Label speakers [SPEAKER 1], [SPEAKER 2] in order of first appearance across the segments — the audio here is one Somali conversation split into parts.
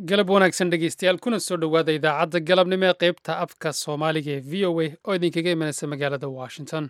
[SPEAKER 1] galab wanaagsan dhegeystayaal kuna soo dhowaada idaacadda galabnimo ee qaybta afka soomaaliga ee v o a oo idinkaga imanaysa magaalada washington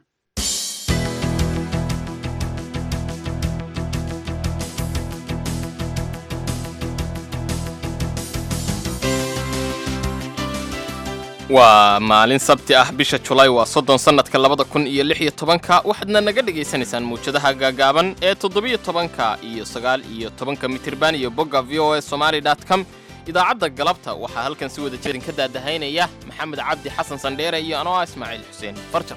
[SPEAKER 2] waa maalin sabti ah bisha julaay waa soddon sannadka labada kun iyo lix iyo tobanka waxaadna naga dhagaysanaysaan muwjadaha gaagaaban ee toddobiyo tobanka iyo sagaal iyo tobanka mitirban iyo bogga v o a somaali dot com idaacadda galabta waxaa halkan si wada jerin ka daadahaynaya maxamed cabdi xasan sandheere iyo anoo ah ismaaciil xuseen farjar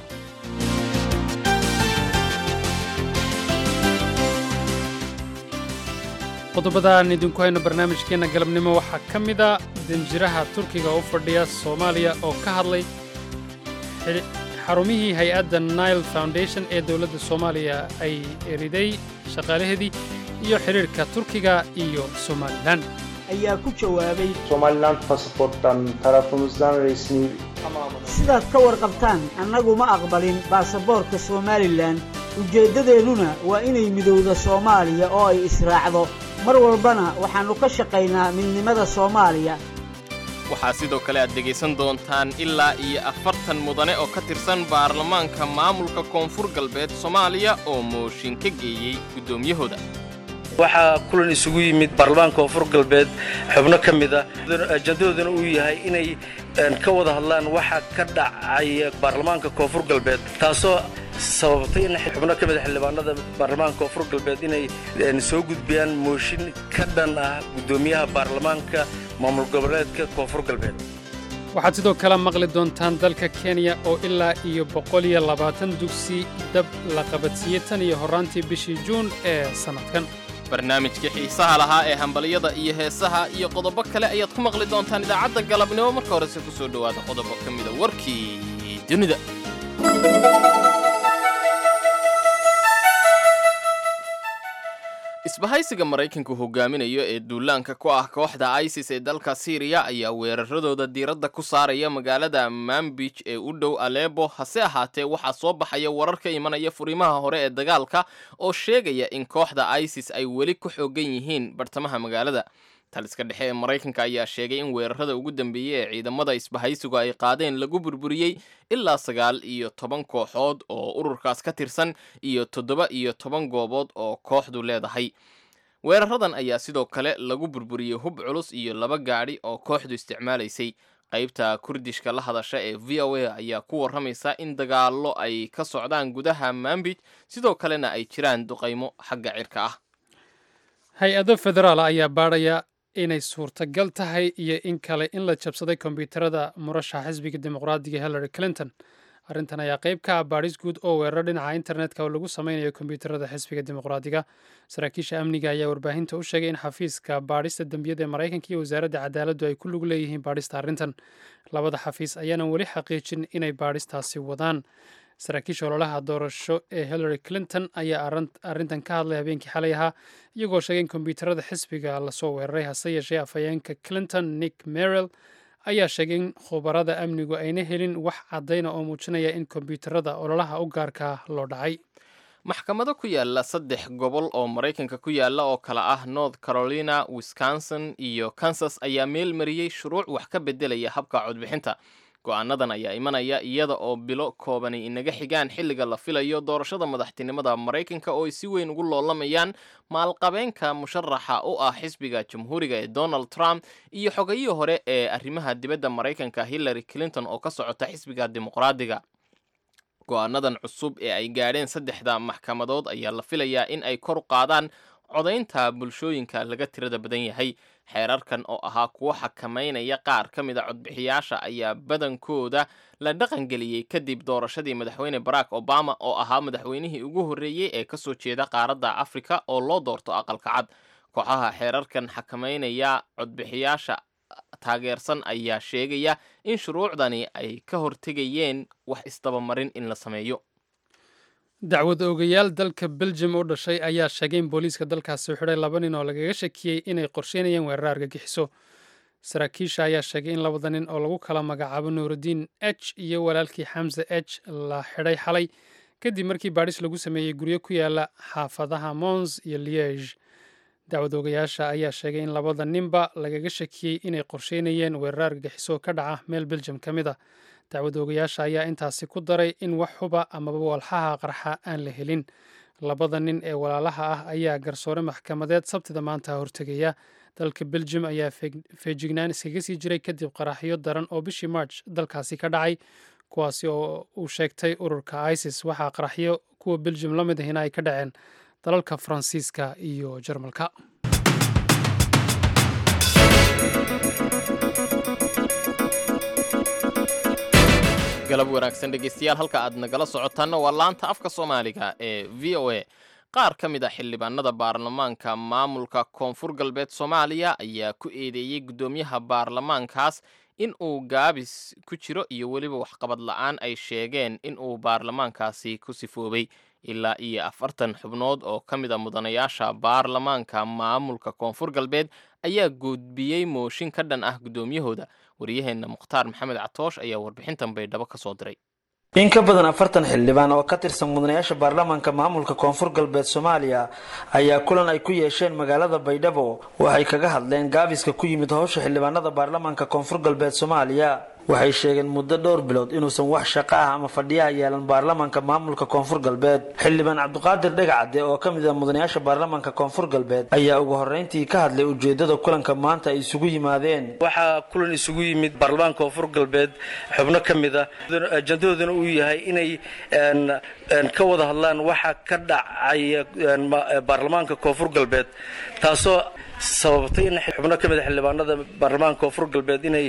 [SPEAKER 1] qodobadaan idinku hayno barnaamijkeenna galabnimo waxaa ka mid a danjiraha turkiga u fadhiya soomaaliya oo ka hadlay xarumihii hay-adda nile foundation ee dowladda soomaaliya ay eriday shaqaalaheedii iyo xidhiirhka turkiga iyo somalilan
[SPEAKER 3] ayaa ku jawaabay
[SPEAKER 4] Somaliland pasaporttan tarafımızdan resmi tamamını
[SPEAKER 3] sidaad ka warqabtaan annagu ma aqbalin baasaboorka somalilan ujeeddadeennuna waa inay midowda soomaaliya oo ay israacdo mar walbana waxaannu ka shaqaynaa midnimada soomaaliya
[SPEAKER 2] waxaa sidoo kale aad dhegaysan doontaan ilaa iyo afartan mudane oo ka tirsan baarlamaanka maamulka koonfur galbeed soomaaliya oo mooshin ka geeyey guddoomiyahooda
[SPEAKER 5] waxaa kulan isugu yimid baarlamaanka koonfur galbeed xubno ka mid ah ajandadooduna uu yahay inay ka wada hadlaan waxa ka dhacaya baarlamaanka koonfur galbeed taasoo sababtay in xubno ka mid a xildhibaanada baarlamaanka koonfur galbeed inay soo gudbiyaan mooshin ka dhan ah guddoomiyaha baarlamaanka maamul goboleedka koonfur galbeed
[SPEAKER 1] waxaad sidoo kale maqli doontaan dalka kenya oo ilaa iyo boqol iyo labaatan dugsi dab la qabadsiiyey tan iyo horraantii bishii juun ee sannadkan
[SPEAKER 2] barnaamijkii xiisaha lahaa ee hambalyada iyo heesaha iyo qodobo kale ayaad ku maqli doontaan idaacadda galabnimo marka horese ku soo dhowaada qodobo ka mida warkii dunida isbahaysiga maraykanku hogaaminayo ee duulaanka ku ah kooxda isis ee dalka siiriya ayaa weeraradooda diiradda ku saaraya magaalada mambij ee u dhow alebo hase ahaatee waxaa soo baxaya warar ka imanaya furimaha hore ee dagaalka oo sheegaya in kooxda isis ay weli ku xoogan yihiin bartamaha magaalada taliska dhexe ee maraykanka ayaa sheegay in weerarada ugu dambeeyey ee ciidamada isbahaysigu ay qaadeen lagu burburiyey ilaa sagaal iyo toban kooxood oo ururkaas ka tirsan iyo toddoba iyo toban goobood oo kooxdu leedahay weeraradan ayaa sidoo kale lagu burburiyey hub culus iyo laba gaadhi oo kooxdu isticmaalaysay qaybta kurdishka la hadasha ee v o a ayaa ku warramaysa in dagaallo ay ka socdaan gudaha mambij sidoo kalena ay jiraan duqaymo xagga cirka ah
[SPEAKER 1] hay-ado federaal ayaa baadhaya inay suurtagal tahay iyo in kale in la jabsaday kombyuutarada murashaxa xisbiga dimuqraadiga hillary clinton arrintan ayaa qayb ka ah baadhis guud oo weeraro dhinaca internetka oo lagu sameynayo kombyuutarada xisbiga dimuqraadiga saraakiisha amniga ayaa warbaahinta u sheegay in xafiiska baadhista dembiyada ee maraykanka iyo wasaaradda cadaaladdu ay ku lug leeyihiin baadhista arrintan labada xafiis ayaanan weli xaqiijin inay baadhistaasi wadaan saraakiisha ololaha doorasho ee hillary clinton ayaa arrintan ka hadlay habeenkii xalay ahaa iyagoo sheegay in kombyuutarada xisbiga lasoo weeraray hase yeeshee afhayeenka clinton nick merrill ayaa sheegay in khubarada amnigu ayna helin wax caddayna oo muujinaya in kombyuutarada ololaha u gaarka loo dhacay
[SPEAKER 2] maxkamado ku yaala saddex gobol oo maraykanka ku yaala oo kale ah north carolina wisconsin iyo kansas ayaa meel mariyey shuruuc wax ka beddelaya habka codbixinta go-aanadan ayaa imanaya iyada oo bilo koobani inaga xigaan xilliga la filayo doorashada madaxtinimada maraykanka oo ay si weyn ugu loolamayaan maalqabeenka musharaxa u ah xisbiga jamhuuriga ee donald trump iyo xogayihii hore ee arrimaha dibadda maraykanka hillary clinton oo ka socota xisbiga dimuqraadiga go-aanadan cusub ee ay gaadheen saddexda maxkamadood ayaa la filayaa in ay kor u qaadaan codaynta bulshooyinka laga tirada badan yahay xeerarkan oo ahaa kuwo xakamaynaya qaar ka mid a codbixiyaasha ayaa badankooda la dhaqangeliyey kadib doorashadii madaxweyne barack obama oo ahaa madaxweynihii ugu horreeyey ee kasoo jeeda qaaradda afrika oo loo doorto aqalka cad kooxaha xeerarkan xakamaynaya codbixiyaasha taageersan ayaa sheegaya in shuruucdani ay ka hortegayeen wax isdabamarin in la sameeyo
[SPEAKER 1] dacwad oogayaal dalka beljum u dhashay ayaa sheegay in booliiska dalkaasi u xidhay laba nin oo lagaga shakiyey inay qorsheynayeen weerar argagixiso saraakiisha ayaa sheegay in labada nin oo lagu kala magacaabo nuurudiin h iyo walaalkii xamse h la xidhay xalay kadib markii baadhis lagu sameeyey guryo ku yaala xaafadaha mons iyo liege dacwadoogayaasha ayaa sheegay in labada ninba lagaga shakiyey inay qorsheynayeen weerar argagixiso ka dhaca meel beljum ka mid a dacwadoogayaasha ayaa intaasi ku daray in wax huba amaba walxaha qarxa aan la helin labada nin ee walaalaha ah ayaa garsoore maxkamadeed sabtida maanta hortegaya dalka beljum ayaa feejignaan iskaga sii jiray kadib qaraxyo daran oo bishii march dalkaasi ka dhacay kuwaasi oo uu sheegtay ururka isis waxaa qaraxyo kuwa beljum la mid ahina ay ka dhaceen dalalka faransiiska iyo jarmalka
[SPEAKER 2] galab wanaagsan dhegeystayaal halka aad nagala socotaanna waa laanta afka soomaaliga ee v o a qaar ka mid a xildhibaanada baarlamaanka maamulka koonfur galbeed soomaaliya ayaa ku eedeeyey guddoomiyaha baarlamaankaas in uu gaabis ku jiro iyo weliba waxqabad la-aan ay sheegeen in uu baarlamaankaasi ku sifoobay ilaa iyo afartan xubnood oo ka mid a mudanayaasha baarlamaanka maamulka koonfur galbeed ayaa gudbiyey mooshin ka dhan ah guddoomiyahooda waryaheenna mukhtaar maxamed catoosh ayaa warbixintan baydhabo ka soo diray
[SPEAKER 5] in ka badan afartan xildhibaan oo ka tirsan mudanayaasha baarlamaanka maamulka koonfur galbeed soomaaliya ayaa kulan ay ku yeesheen magaalada baydhabo waxay kaga hadleen gaabiska ku yimid howsha xildhibaanada baarlamaanka koonfur galbeed soomaaliya waxay sheegeen muddo dhowr bilood inuusan wax shaqo ah ama fadhiyaha yeelan baarlamaanka maamulka koonfur galbeed xildhibaan cabdiqaadir dhegacade oo ka mid ah mudanayaasha baarlamaanka koonfur galbeed ayaa ugu horreyntii ka hadlay ujeedada kulanka maanta ay isugu yimaadeen waxaa kulan isugu yimid baarlamaanka koonfur galbeed xubno ka mid ah ajandadooduna uu yahay inay ka wada hadlaan waxa ka dhacaya baarlamaanka koonfur galbeed taasoo sababtay in xubno ka mid a xildhibaanada baarlamaanka koonfur galbeed inay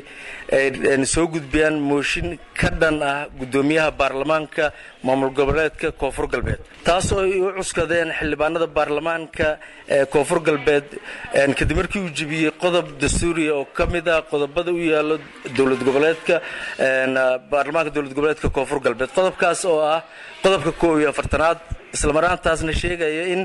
[SPEAKER 5] soo gudbiyaan mooshin ka dhan ah guddoomiyaha baarlamaanka maamul goboleedka koonfur galbeed taasoo ay u cuskadeen xildhibaanada baarlamaanka koonfur galbeed kadib markii uu jebiyey qodob dastuuriya oo ka mid ah qodobada u yaalo dowlad goboleedka baarlamaanka dowlad goboleedka koonfur galbeed qodobkaas oo ah qodobka koob iyo afartanaad islamaraantaasna sheegaya in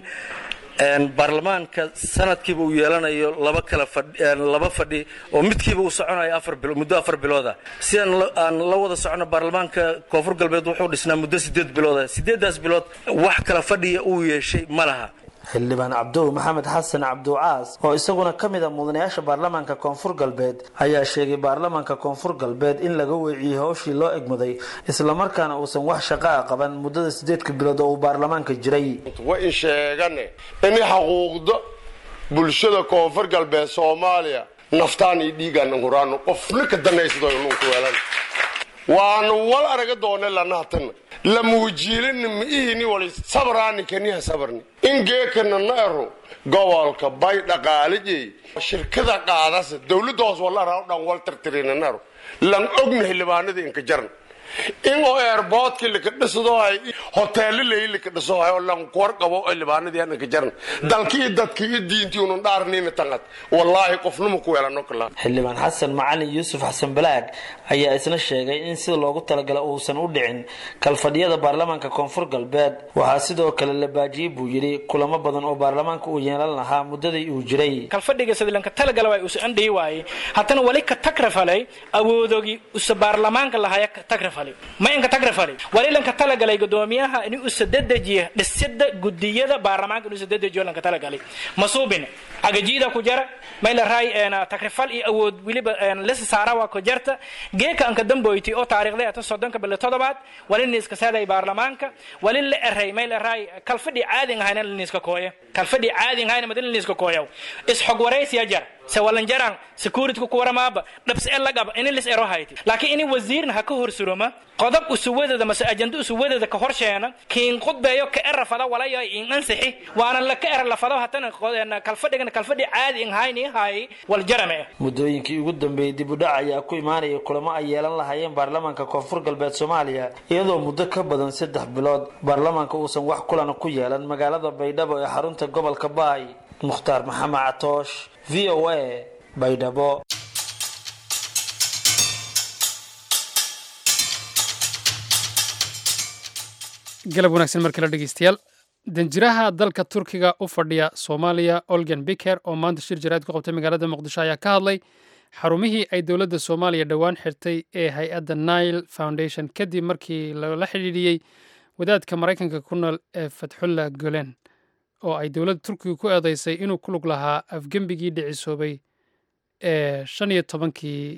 [SPEAKER 5] baarlamaanka sanadkiiba uu yeelanayo laba kala laba fadhi oo midkiiba uu soconayo afar bilo muddo afar bilooda si aan la wada socono baarlamaanka koonfur galbeed wuxuu dhisnaa muddo sideed bilooda sideedaas bilood wax kala fadhiya uu yeeshay ma laha xildhibaan cabdow maxamed xasan cabducaas oo isaguna ka mid a mudanayaasha baarlamaanka koonfur galbeed ayaa sheegay baarlamaanka koonfur galbeed in laga weeciyey howshii loo egmaday islamarkaana uusan wax shaqa a qaban muddada sideedka bilood oo uu baarlamaanka jiray
[SPEAKER 6] wa in sheegane in xaquuqda bulshada koonfur galbeed soomaaliya naftaan iyo dhiigaan huraano qofna ka danaysado nunku weelan waanu wal araga doone lanahatan lamuujiilini miihini wali sabraani kaniha sabarni in geekana na ero gobolka bay dhaqaalijey shirkada qaadasa dowladda hoos walara dhan wal tirtirina na ero lan ogna xildhibaanada inka jarn in oo airboodkii lika dhisadohay hoteelo leyi lika dhisadohay oo lan kuwar qabo xildhibaanadii aan inka jarn dalkii dadkii iyo diintii unun dhaarniina tangad wallaahi qofnuma ku weelano kala
[SPEAKER 5] xildhibaan xasan macalin yuusuf xasan balaag ayaa isna sheegay in sida loogu talagalay uusan u dhicin kalfadhiyada baarlamaanka koonfur galbeed waxaa sidoo kale la baajiyey buu yidhi kulamo badan oo baarlamaanka uu yeelan lahaa muddadii uu jiray
[SPEAKER 7] kalfadhiga sidlanka talagala waa usa andhihi waaye haddana wali ka tagrafalay awoodogii usa baarlamaanka lahaya ka tagrafalay ma inka tagrafalay wali lanka talagalay gudoomiyaha in usa dedejiya dhisida gudiyada baarlamaanka in usa dedejiyo lanka talagalay masuubin agajiida ku jara mayla raay tagrifal iyo awood weliba lisa saara waa ku jarta geeka anka damboyti oo taariikhday ata soddonka bille toddobaad wali niiska saaday baarlamaanka wali la eray mayla raay kalfadhi caadin ahayna la niiska kooya kalfadhi caadin ahayna madin la niiska kooyaw isxog waraysiya jar se walanjaraan security ku waramaaba dhabs e lagaba ini lis ero hayti laakiin ini wasiirna ha ka horsuroma qodob usuwadada mase ajanda usuwadada ka horsheena kiin qudbeeyo ka era fada walaya in ansixi waana la ka era la fado hatana kalfadhigana kalfadhi caadi in hayni hay wal jarame
[SPEAKER 5] muddooyinkii ugu dambeeyey dib u dhac ayaa ku imaanaya kulamo ay yeelan lahaayeen baarlamaanka koonfur galbeed soomaaliya iyadoo muddo ka badan saddex bilood baarlamaanka uusan wax kulana ku yeelan magaalada baydhabo ee xarunta gobolka baay mukhtaar maxamed catoosh v o a baydhabo
[SPEAKER 1] galab wanaagsan mar kale dhegeystayaal danjiraha dalka turkiga u fadhiya soomaaliya olgan biker oo maanta shir jaraa'id ku qabtay magaalada muqdisho ayaa ka hadlay xarumihii ay dowladda soomaaliya dhowaan xirtay ee hay-adda nile foundation kadib markii lala xidhiidhiyey wadaadka maraykanka ku nool ee fatxullah golen oo ay dowladda turkiga ku eedeysay inuu ku lug lahaa afgembigii dhicisoobay ee shan iyo tobankii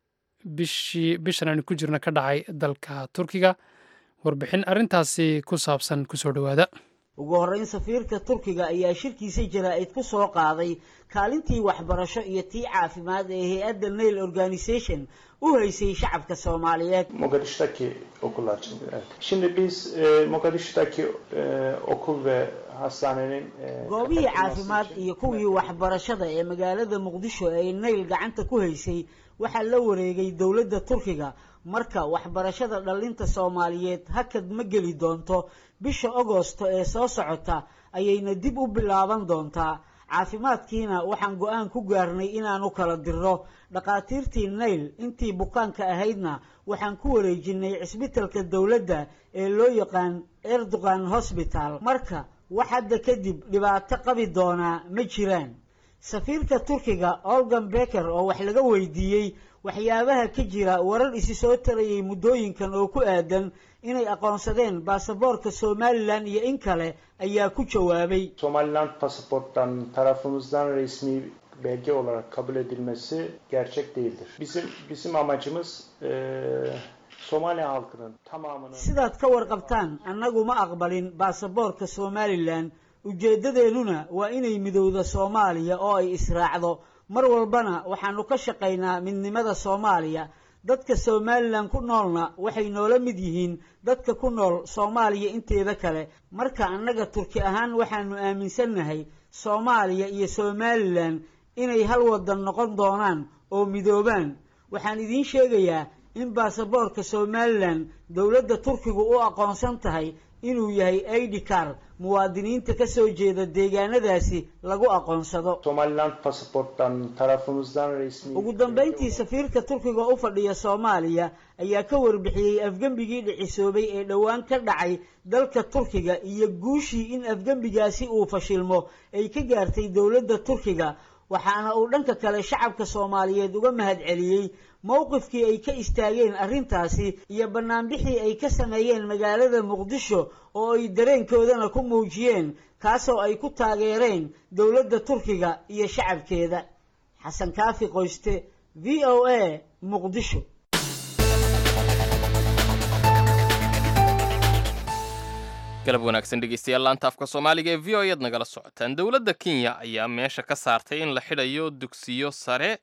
[SPEAKER 1] bishii bishan aynu ku jirna ka dhacay dalka turkiga warbixin arrintaasi ku saabsan kusoo dhowaada
[SPEAKER 3] ugu horreyn safiirka turkiga ayaa shirkiisa jaraa'id ku soo qaaday kaalintii waxbarasho iyo tii caafimaad ee hay-adda nail organisation u haysay shacabka soomaaliyeed
[SPEAKER 4] Mogadishu'daki okullar için. Evet. Şimdi biz e, Mogadishu'daki e, okul ve hastanenin e,
[SPEAKER 3] goobihii
[SPEAKER 4] kapatılması
[SPEAKER 3] caafimaad
[SPEAKER 4] için-
[SPEAKER 3] iyo kuwii waxbarashada ee magaalada muqdisho ee nail gacanta ku haysay waxaa la wareegay dowladda turkiga marka waxbarashada dhallinta soomaaliyeed hakad ma geli doonto bisha agosto ee soo socota ayayna dib u bilaaban doontaa caafimaadkiina waxaan go-aan ku gaarnay inaanu kala dirno dhakhaatiirtii nail intii bukaanka ahaydna waxaan ku wareejinay cisbitalka dowladda ee loo yaqaan erdogan hosbital marka wax hadda kadib dhibaato qabi doonaa ma jiraan safiirka turkiga olgan beker oo wax laga weydiiyey waxyaabaha ka jira warar isi soo tarayay muddooyinkan oo ku aadan inay aqoonsadeen baasaboorka somalilan iyo in kale ayaa ku jawaabay
[SPEAKER 4] Somaliland pasaporttan tarafımızdan resmi belge olarak kabul edilmesi gerçek değildir. Bizim bizim amacımız e, Somali halkının tamamının
[SPEAKER 3] sidaad ka warqabtaan annagu ma aqbalin baasaboorka somalilan ujeeddadeennuna waa inay midowda soomaaliya oo ay israacdo mar walbana waxaanu ka shaqaynaa midnimada soomaaliya dadka somalilan ku noolna waxay noola mid yihiin dadka ku nool soomaaliya inteeda kale marka annaga turki ahaan waxaanu aaminsannahay soomaaliya iyo somalilan inay hal wadan noqon doonaan oo midoobaan waxaan idiin sheegayaa in baasaboorka somalilan dowladda turkigu u aqoonsan tahay inuu yahay id car muwaadiniinta ka soo jeeda deegaanadaasi lagu aqoonsado
[SPEAKER 4] Somaliland pasaporttan tarafımızdan resmi
[SPEAKER 3] ugu dambayntii safiirka turkiga u fadhiya soomaaliya ayaa ka warbixiyey afgembigii dhicisoobay ee dhowaan ka dhacay dalka turkiga iyo guushii in afgembigaasi uu fashilmo ay ka gaartay dowladda turkiga waxaana uu dhanka kale shacabka soomaaliyeed uga mahadceliyey mowqifkii ay ka istaageen arrintaasi iyo bannaanbixii ay ka sameeyeen magaalada muqdisho oo ay dareenkoodana ku muujiyeen kaasoo ay ku taageereen dowladda turkiga iyo shacabkeeda xasan kaafi qoyste v o a muqdisho
[SPEAKER 2] galab wanaagsan dhegeystayaal laanta afka soomaaliga ee v o ead nagala socotaan dowladda kenya ayaa meesha ka saartay in la xidhayo dugsiyo sare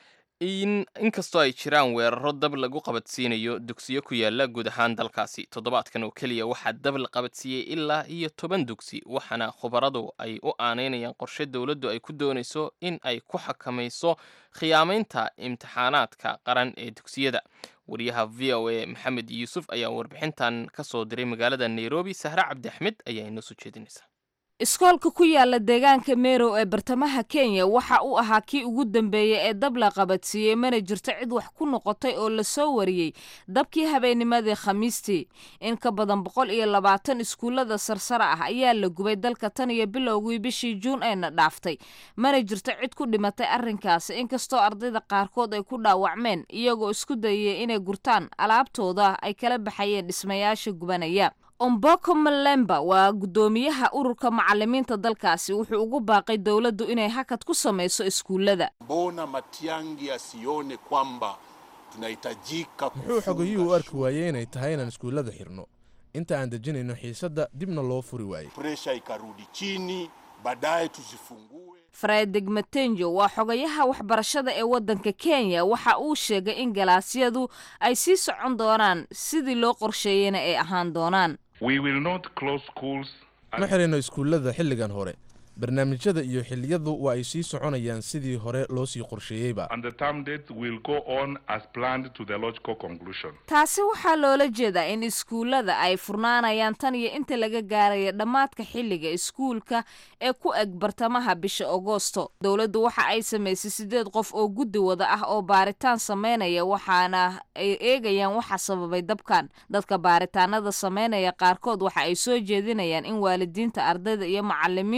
[SPEAKER 2] in inkastoo ay jiraan weeraro dab lagu qabadsiinayo dugsiyo ku yaala guud ahaan dalkaasi toddobaadkan oo keliya waxaa dab la qabadsiiyey ilaa iyo toban dugsi waxaana khubaradu ay u aaneynayaan qorshe dowladdu ay ku doonayso in ay ku xakamayso khiyaamaynta imtixaanaadka qaran ee dugsiyada wariyaha v o a maxamed yuusuf ayaa warbixintan ka soo diray magaalada nairobi sahre cabdi axmed ayaa inoo soo jeedinaysa
[SPEAKER 8] iskoolka ku yaala deegaanka merow ee bartamaha kenya waxa uu ahaa kii ugu dambeeyey ee dab la qabadsiiyey mana jirto cid wax ku noqotay oo lasoo wariyey dabkii habeennimadii khamiistii in ka badan boqol iyo labaatan iskuullada sarsare ah ayaa la gubay dalka tan iyo bilowgii bishii juun eena dhaaftay mana jirto cid ku dhimatay arrinkaasi inkastoo ardayda qaarkood ay ku dhaawacmeen iyagoo isku dayaya inay gurtaan alaabtooda ay kala baxayeen dhismayaasha gubanaya omboko malemba waa guddoomiyaha ururka macalimiinta dalkaasi wuxuu ugu baaqay dowladdu inay hakad ku samayso iskuullada
[SPEAKER 9] Mbona Matiang'i asione kwamba tunahitajika
[SPEAKER 10] muxuu xogayuhu u arki waayey inay tahay inaan iskuullada xirno inta aan dejinayno xiisadda dibna loo furi waayey
[SPEAKER 9] presha ikarudi chini, baadaye tuzifungue.
[SPEAKER 8] fredrik matenjo waa xogayaha waxbarashada ee waddanka kenya waxa uu sheegay in galaasyadu ay sii socon doonaan sidii loo qorsheeyeyna ay ahaan doonaan
[SPEAKER 11] We will not close schools
[SPEAKER 10] ma xirayno iskuullada xilligan hore barnaamijyada iyo xilliyadu waa ay sii soconayaan sidii hore loo sii qorsheeyeyba
[SPEAKER 11] and the term dates will go on as planned to the logical conclusion.
[SPEAKER 8] taasi waxaa loola jeedaa in iskuullada ay furnaanayaan tan iyo inta laga gaaraya dhammaadka xilliga iskuulka ee ku eg bartamaha bisha agoosto dowladdu waxa ay samaysay sideed qof oo guddi wada ah oo baaritaan sameynaya waxaana ay eegayaan waxa sababay dabkan dadka baaritaanada sameynaya qaarkood waxa ay soo jeedinayaan in waalidiinta ardayda iyo macalimiintuba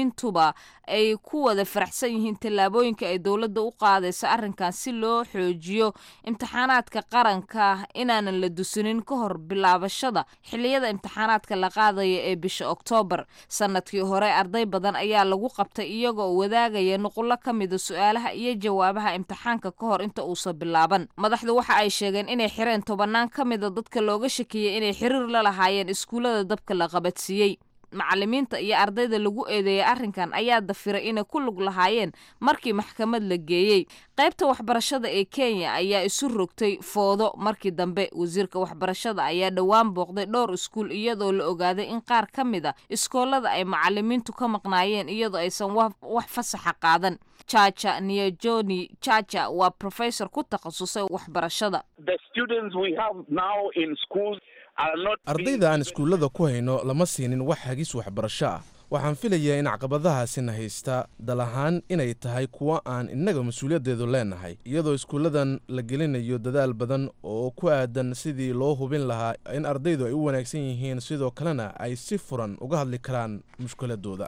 [SPEAKER 8] waa ay ku wada faraxsan yihiin tallaabooyinka ay dowladda u qaadayso arrinkan si loo xoojiyo imtixaanaadka qaranka inaanan la dusinin ka hor bilaabashada xilliyada imtixaanaadka la qaadaya ee bisha oktoobar sanadkii hore arday badan ayaa lagu qabtay iyagoo wadaagaya nuqullo ka mida su-aalaha iyo jawaabaha imtixaanka ka hor inta uusan bilaaban madaxdu waxa ay sheegeen inay xireen tobannaan ka mida dadka looga shakiyey inay xiriir la lahaayeen iskuullada dabka la qabadsiiyey macallimiinta iyo ardayda lagu eedeeyay arrinkan ayaa dafiray inay ku lug lahaayeen markii maxkamad la geeyey qaybta waxbarashada ee kenya ayaa isu rogtay foodo markii dambe wasiirka waxbarashada ayaa dhowaan booqday dhowr iskuul iyadoo la ogaaday in qaar ka mid a iskoolada ay macallimiintu ka maqnaayeen iyadoo aysan wax fasaxa qaadan chacha niajoni chacha waa professor ku takhasusay waxbarashada
[SPEAKER 10] ardayda aan iskuullada ku hayno lama siinin wax hagis waxbarasho ah waxaan filayaa in caqabadahaasina haysta dal ahaan inay tahay kuwo aan innaga mas-uuliyaddeedu leenahay iyadoo iskuulladan la gelinayo dadaal badan oo ku aadan sidii loo hubin lahaa in ardaydu ay u wanaagsan yihiin sidoo kalena ay si furan uga hadli karaan mushkiladooda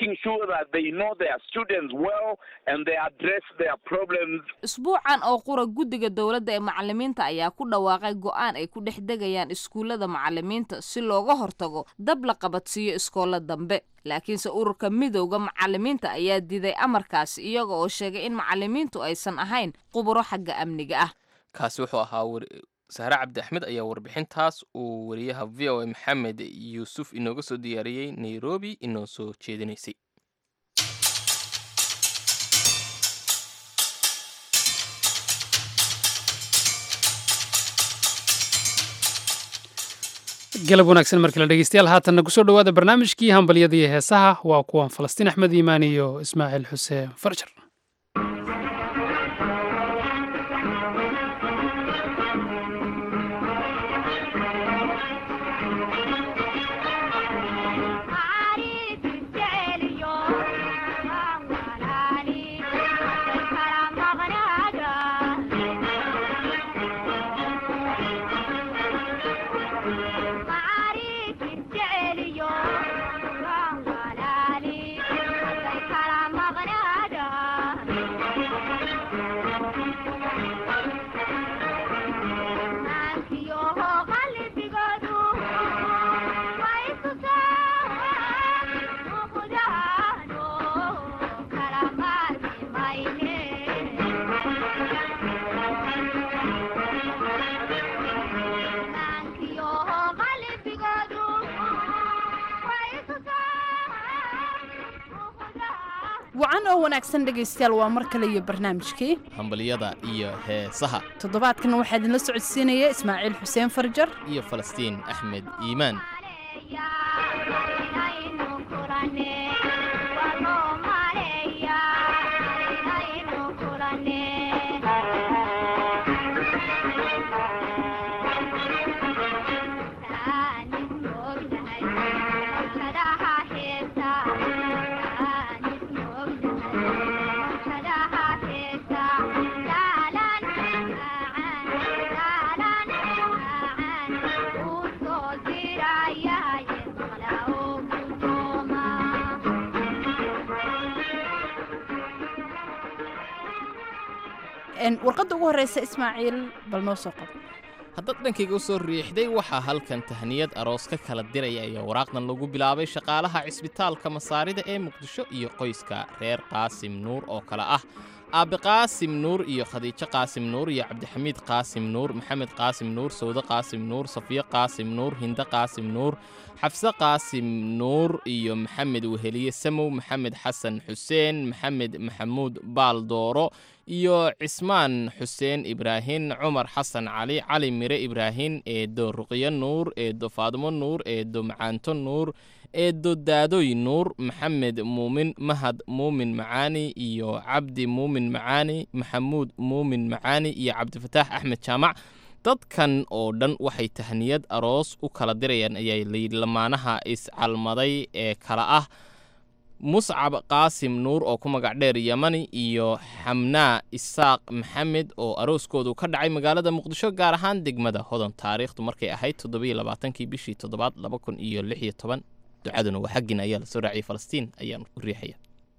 [SPEAKER 8] isbuucan oo qura guddiga dowladda ee macallimiinta ayaa ku dhawaaqay go'aan ay ku dhex degayaan iskuullada macallimiinta si looga hortago dab la qabadsiiyo iskoolla dambe laakiinse ururka midowda macallimiinta ayaa diiday amarkaasi iyaga oo sheegay in macallimiintu aysan ahayn quburo xagga amniga ah
[SPEAKER 2] kaasi wuxuu ahaa sahre cabdi axmed ayaa warbixintaas uu wariyaha v o a maxamed yuusuf inooga soo diyaariyey nairobi inoo soo jeedinaysay
[SPEAKER 1] galab wanaagsan markale dhegeystayaal haatanna kusoo dhowaada barnaamijkii hambalyada iyo heesaha waa kuwan falastiin axmed iimaan iyo ismaaciil xuseen farjar
[SPEAKER 12] wacan oo wanaagsan dhegaystayaal waa mar kale iyo barnaamijkii
[SPEAKER 2] hambalyada iyo heesaha
[SPEAKER 12] toddobaadkan waxaa idinla socodsiinaya ismaaciil xuseen farjar
[SPEAKER 2] iyo falastiin axmed iimaan
[SPEAKER 12] warqadda ugu horreysa ismaaciil bal noo soo qabo
[SPEAKER 2] haddaad dhankayga u soo riixday waxaa halkan tahniyad aroos ka kala diraya ayaa waraaqdan lagu bilaabay shaqaalaha cisbitaalka masaarida ee muqdisho iyo qoyska reer qaasim nuur oo kale ah aabe qaasim nuur iyo khadiijo qaasim nuur iyo cabdixamiid qaasim nuur maxamed qaasim nuur sawde qaasim nuur safiyo qaasim nuur hinde qaasim nuur xafse qaasim nuur iyo maxamed weheliye samow maxamed xasan xuseen maxamed maxamuud baal dooro iyo cismaan xuseen ibraahin cumar xasan cali cali mire ibraahin eedo ruqyo nuur eedo faadmo nuur eedo macaanto nuur eedo daadoy nuur maxamed muumin mahad muumin macaani iyo cabdi muumin macaani maxamuud muumin macaani iyo cabdifataax axmed jaamac dadkan oo dhan waxay tahniyad aroos u kala dirayaan ayaa layidhi lamaanaha iscalmaday ee kala ah muscab qaasim nuur oo ku magac dheer yamani iyo xamnaa isaaq maxamed oo arooskoodu ka dhacay magaalada muqdisho gaar ahaan degmada hodan taariikhdu markay ahayd toddobiyo labaatankii bishii toddobaad laba kun iyo lix iyo toban ducaduna waa xaggin ayaa lasoo raaciyay falastiin ayaan u riixaya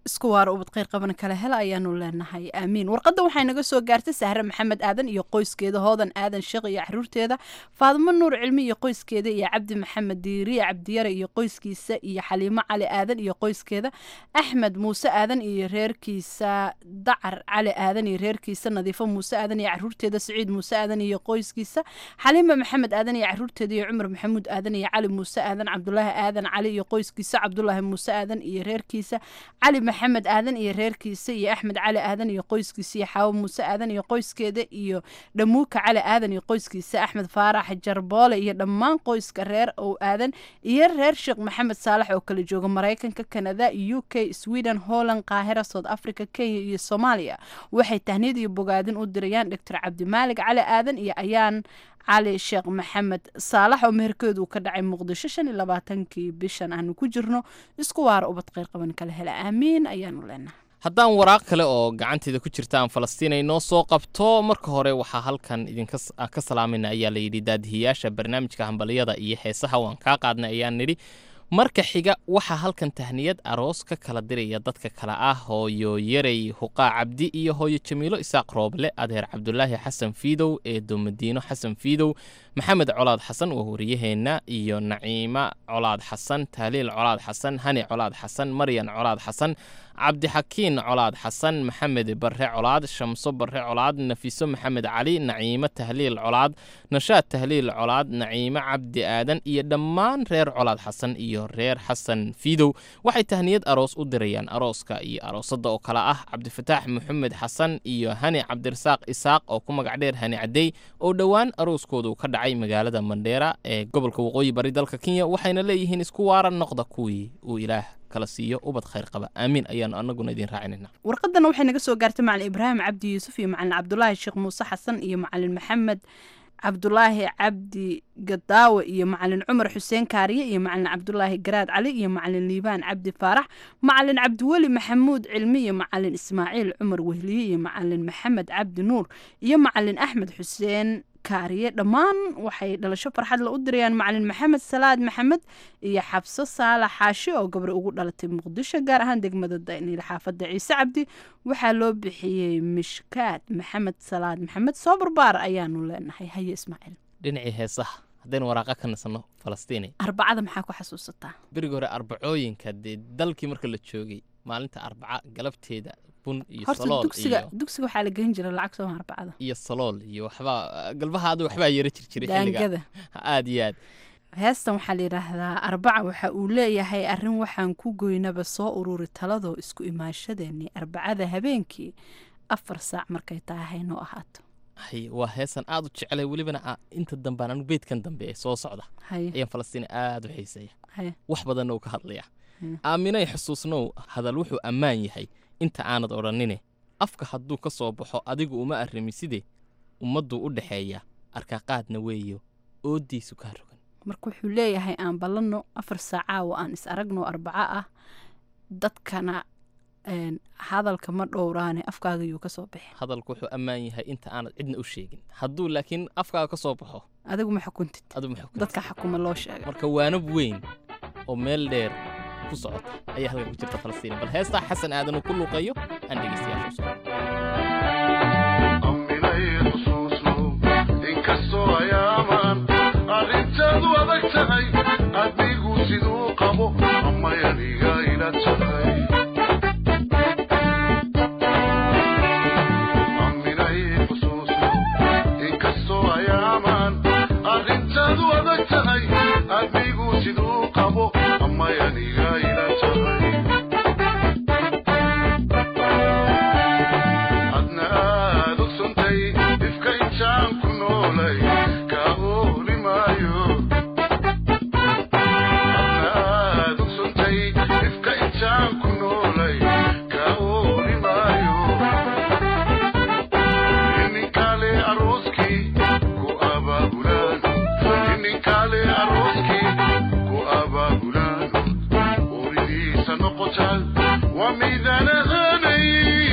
[SPEAKER 12] isku waara ubad kheyr qaban kale hela ayaanu leenahay aamiin warqadda waxay naga soo gaartay sahre maxamed aadan iyo qoyskeeda hoodan aadan sheekh iyo caruurteeda faadimo nuur cilmi iyo qoyskeeda iyo cabdi maxamed diiriye cabdiyare iyo qoyskiisa iyo xaliimo cali aadan iyo qoyskeeda axmed muuse aadan iyo reerkiisa dacar cali aadan iyo reerkiisa nadiifo muuse aadan iyo caruurteeda siciid muuse aadan iyo qoyskiisa xaliima maxamed aadan iyo caruurteeda iyo cumar maxamuud aadan iyo cali muuse aadan cabdulaahi aadan cali iyo qoyskiisa cabdulaahi muuse aadan iyo reerkiisa cali maxamed aadan iyo reerkiisa iyo axmed cali aadan iyo qoyskiisa iyo xaawo muuse aadan iyo qoyskeeda iyo dhamuuka cali aadan iyo qoyskiisa axmed faarax jarboole iyo dhammaan qoyska reer ow aadan iyo reer sheekh maxamed saalax oo kala jooga maraykanka kanada u k sweden holland qaahira south africa kenya iyo soomaaliya waxay tahniyad iyo bogaadin u dirayaan doctor cabdimaalig cali aadan iyo ayaan cali sheekh maxamed saalax oo meherkeedu ka dhacay muqdisho shan iyo labaatankii bishan aanu ku jirno isku waara ubad kheyr qaban kale hela aamiin ayaanu leenahay
[SPEAKER 2] haddaan waraaq kale oo gacanteeda ku jirta aan falastiin ay noo soo qabto marka hore waxaa halkan idinka ka salaamayna ayaa layidhi daadihiyaasha barnaamijka hambaliyada iyo heesaha waan kaa qaadnay ayaan nidhi marka xiga waxaa halkan tahniyad aroos ka kala diraya dadka kale ah hooyo yarey huqaa cabdi iyo hooyo jamiilo isaaq rooble adeer cabdulaahi xasan fiidow eedo madiino xasan fiidow maxamed colaad xasan waa wariyaheenna iyo naciima colaad xasan tahliil colaad xasan hani colaad xasan maryan colaad xasan cabdixakiin colaad xasan maxamed barre colaad shamso barre colaad nafiso maxamed cali naciimo tahliil colaad nashaad tahliil colaad naciimo cabdi aadan iyo dhammaan reer colaad xasan iyo reer xasan fiidow waxay tahniyad aroos u dirayaan arooska iyo aroosadda oo kale ah cabdifataax maxamed xasan iyo hani cabdirasaaq isaaq oo ku magac dheer hani cadey oo dhowaan arooskoodu ka dhacay magaalada mandheera ee gobolka waqooyi bari dalka kenya waxayna leeyihiin isku waara noqda kuwii uu ilaah kala siiyo ubad khayr qaba aamiin ayaanu anaguna idin raacinayna
[SPEAKER 12] warqadana waxay naga soo gaartay macalin ibraahim cabdi yuusuf iyo macalin cabdulaahi sheekh muuse xasan iyo macalin maxamed cabdulaahi cabdi gadaawe iyo macalin cumar xuseen kaariye iyo macalin cabdulaahi garaad cali iyo macalin liibaan cabdi faarax macalin cabdiweli maxamuud cilmi iyo macalin ismaaciil cumar wehliye iyo macalin maxamed cabdi nuur iyo macalin axmed xuseen kaariye dhammaan waxay dhalasho farxad la u dirayaan macalin maxamed salaad maxamed iyo xabso saalax xaashi oo gabre ugu dhalatay muqdisho gaar ahaan degmada dayniil xaafadda ciise cabdi waxaa loo bixiyey mishkaad maxamed salaad maxamed soo barbaar ayaanu leenahay haye ismaaciil
[SPEAKER 2] dhinacii heesaha haddaynu waraaqa ka nasano falastiini
[SPEAKER 12] arbacada maxaa ku xasuusataa
[SPEAKER 2] berigi hore arbacooyinka dee dalkii marka la joogay maalinta arbaca galabteeda bun iyo
[SPEAKER 12] horta
[SPEAKER 2] salool
[SPEAKER 12] dugsiga
[SPEAKER 2] iyo
[SPEAKER 12] dugsiga waxaa la gelin jiray lacag sooma arbacada
[SPEAKER 2] iyo salool iyo waxbaa galbaha adu waxbaa yara jir jiray xilliga
[SPEAKER 12] daangada
[SPEAKER 2] aad iyo aad
[SPEAKER 12] heestan waxaa la yidhaahdaa arbaca waxa uu leeyahay arrin waxaan ku goynaba soo ururi taladoo isku imaashadeennii arbacada habeenkii afar saac markay tahay haynoo ahaato
[SPEAKER 2] hay waa heesan aad u jecelay welibana aa- inta dambaan anu beydkan dambe ee soo socda
[SPEAKER 12] haye
[SPEAKER 2] ayaan falastiin aad u xiiseeya
[SPEAKER 12] haye
[SPEAKER 2] wax badanna uu ka hadlaya
[SPEAKER 12] Hmm.
[SPEAKER 2] aaminay xusuusnow hadal wuxuu ammaan yahay inta aanad odhannine afka hadduu ka soo baxo adigu uma arrimiside ummadduu u dhexeeya arkaaqaadna weeyo ooddiisu kaa rogan
[SPEAKER 12] marka wuxuu leeyahay aan ballanno afar saacaawo aan is aragno arbaco ah dadkana een, hadalka ma dhowraane afkaaga yuu ka soo bixi
[SPEAKER 2] hadalku wuxuu ammaan yahay inta aanad cidna u sheegin hadduu laakiin afkaaga ka soo baxo
[SPEAKER 12] adigu ma xukuntid
[SPEAKER 2] adigu maxay ku
[SPEAKER 12] dadka xukuma loo sheegay
[SPEAKER 2] marka waanab weyn oo meel dheer ku socota ayaa halkan ku jirta falastiin bal heestaa xasan aadan uu ku luuqeeyo aan dhegeystayaasha u soo
[SPEAKER 13] inkastoo ayaaman arrintaadu adag tahay adigu siduu qabo ama aniga ila tahay aminay xusuusno inkastoo ayaaman arrintaadu adag tahay adigu siduu qabo ama aniga ila tahay adna aad ogsontay ifka intaan ku noolay kaa ooli maayo adna aad ogsontay ifka intaan ku noolay kaa ooli maayo ininkale arooskii ku abaabulaan ininkale arooskii ku abaabulaan ooridiisa noqotaan waa miidaan ahaanay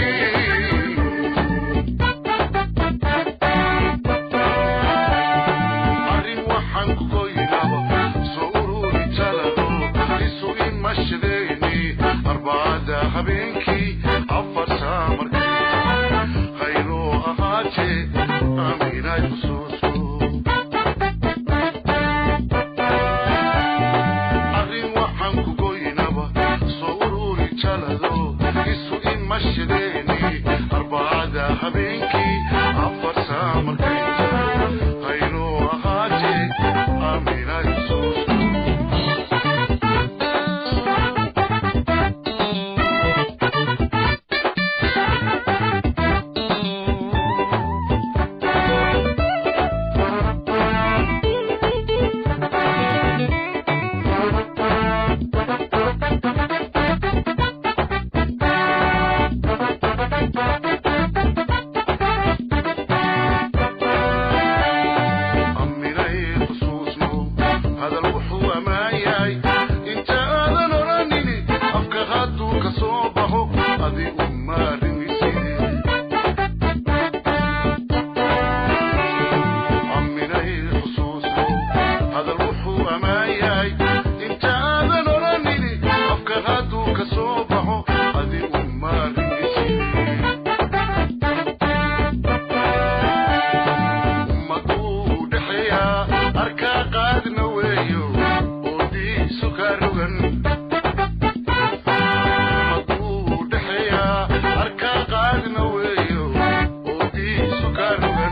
[SPEAKER 13] arrin waxaan ku goynaba soo ururi talado isu imashadeeni arbacada habeenkii afar saamarkay haynoo ahaatee aaminay xusuusu arrin waxaan ku goynaba soo ururi jalado isu ima shideeni arbacada habeenkii afar saamarkay haynoo ahaatee aaminay xusuusu aminay xusuusno hadal wuxuu ammaan yahay inta aadan odhanini afka hadduu ka soo baxo adi umaaringiside aminay xusuusno hadal wuxuu ammaan yahay inta aadan odhanini afka hadduu ka soo baxo adi umaaringiside ummaduu dhexeeyaa arkaa qaadna weeyo oodiisu ka rogan ummaduu dhexeeyaa arkaa qaadna weeyo oodiisu ka rogan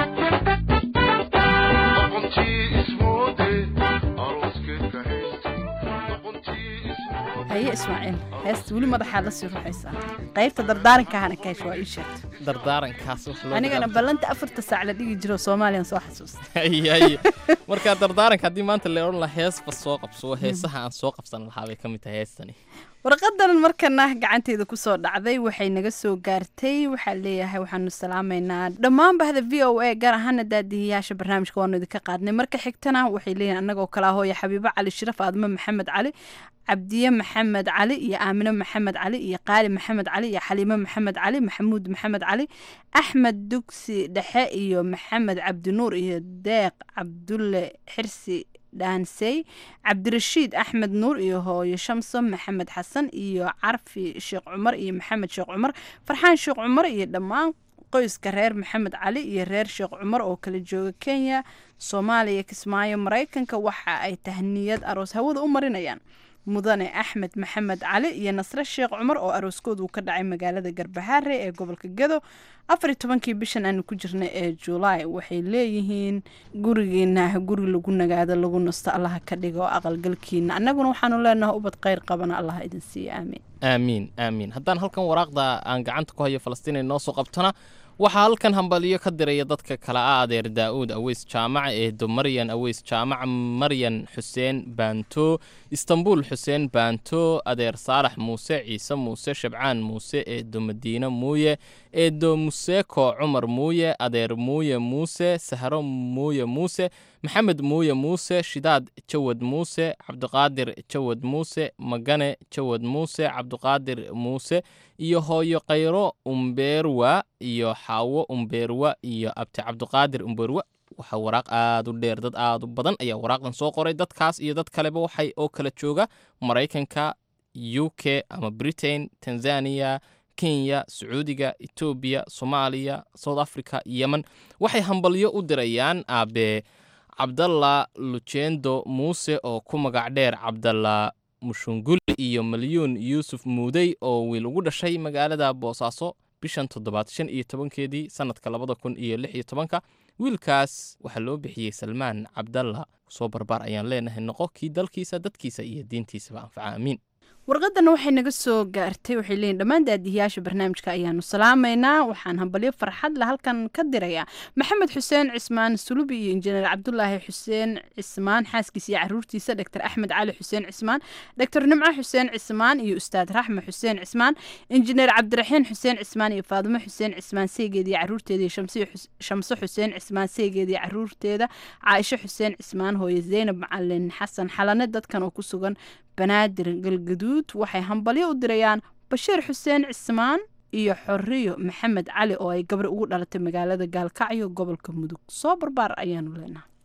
[SPEAKER 13] doqontii ismoode arooskeedka haystay doqontii
[SPEAKER 12] haye ismaaciil heesta weli madaxaad la sii ruxaysaa qaybta dardaarankaahana kaash waa ii sheegtay
[SPEAKER 2] dardaarankaas wax loo
[SPEAKER 12] anigana ballanta afarta saac la dhigi jiro soomaaliyan soo xasuusta
[SPEAKER 2] haye marka dardaaranka haddii maanta la odhan lahaa heesba soo qabso heesaha aan soo qabsan lahaa bay ka mid tahay heestani
[SPEAKER 12] warqadan markana gacanteeda kusoo dhacday waxay naga soo gaartay waxaa leeyahay waxaanu salaamaynaa dhammaan bahda v o a gaar ahaana daadihiyaasha barnaamijka waanu idinka qaadnay marka xigtana waxay leeyihin annagoo kala hooya xabiibo cali shiraf aadmo maxamed cali cabdiye maxamed cali iyo aamino maxamed cali iyo qaali maxamed cali iyo xaliimo maxamed cali maxamuud maxamed cali axmed dugsi dhexe iyo maxamed cabdinuur iyo deeq cabdulle xirsi dhaansey cabdirashiid axmed nuur iyo hooyo shamso maxamed xasan iyo carfi sheekh cumar iyo maxamed sheekh cumar farxaan sheekh cumar iyo dhammaan qoyska reer maxamed cali iyo reer sheekh cumar oo kala jooga kenya soomaaliya kismaayo maraykanka waxa ay tahniyad aroos hawada u marinayaan mudane axmed maxamed cali iyo nasre sheekh cumar oo arooskoodu ka dhacay magaalada garbahaare ee gobolka gedo afar iyo tobankii bishan aanu ku jirnay ee julaay waxay leeyihiin gurigiina guri lagu nagaado lagu nasto allaha ka dhigo aqalgalkiina annaguna waxaanu leenahay ubad kheyr qabana allaha idin siiya aamiin
[SPEAKER 2] aamiin aamiin haddaan halkan waraaqda aan gacanta ku hayo falastiin ay noo soo qabtana waxaa halkan hambaliyo ka diraya dadka kale ah adeer daa'uud aweys jaamaca eedo maryan aweys jaamaca maryan xuseen baanto istanbul xuseen baanto adeer saalax muuse ciise muuse shabcaan muuse eedo madiine muuye eedo museeko cumar muuye adeer muuye muuse sahro muuye muuse maxamed muuye muuse shidaad jawad muuse cabdiqaadir jawad muuse magane jawad muuse cabdiqaadir muuse iyo hooyo khayro umbeerwa iyo xaawo umbeerwa iyo abti cabdiqaadir umbeerwa waxaa waraaq aad u dheer dad aad u badan ayaa waraaqdan soo qoray dadkaas iyo dad kaleba waxay oo kala jooga maraykanka u k ama britain tanzania kenya sacuudiga etoobiya soomaaliya south africa yemen waxay hambalyo u dirayaan aabe cabdalla lucendo muuse oo ku magac dheer cabdalla mushunguli iyo malyuun yuusuf muudey oo wiil ugu dhashay magaalada boosaaso bishan toddobaad shan iyo tobankeedii sannadka labada kun iyo lix iyo tobanka wiilkaas waxaa loo bixiyey salmaan cabdalla soo barbaar ayaan leenahay noqo kii dalkiisa dadkiisa iyo diintiisaba anfaca aamiin
[SPEAKER 12] warqadana waxay naga soo gaartay waxay leeyihin dhammaan daadihiyaasha barnaamijka ayaanu salaamaynaa waxaan hambalyo farxad la halkan ka dirayaa maxamed xuseen cismaan sulubi iyo injineer cabdulaahi xuseen cismaan xaaskiisa iyo caruurtiisa dr axmed cali xuseen cismaan dr nimco xuseen cismaan iyo ustaad raxme xuseen cismaan injineer cabdiraxiin xuseen cismaan iyo faadimo xuseen cismaan seegeeda iyo caruurteeda iyo shamso xuseen cismaan seegeeda iyo caruurteeda caaisho xuseen cismaan hooye zeynab macalin xasan xalane dadkan oo ku sugan banaadir galgaduud waxay hambalyo u dirayaan bashiir xuseen cismaan iyo xoriyo maxamed cali oo ay gabar ugu dhalatay magaalada gaalkacyo gobolka mudug soo barbaar ayaanu leenahay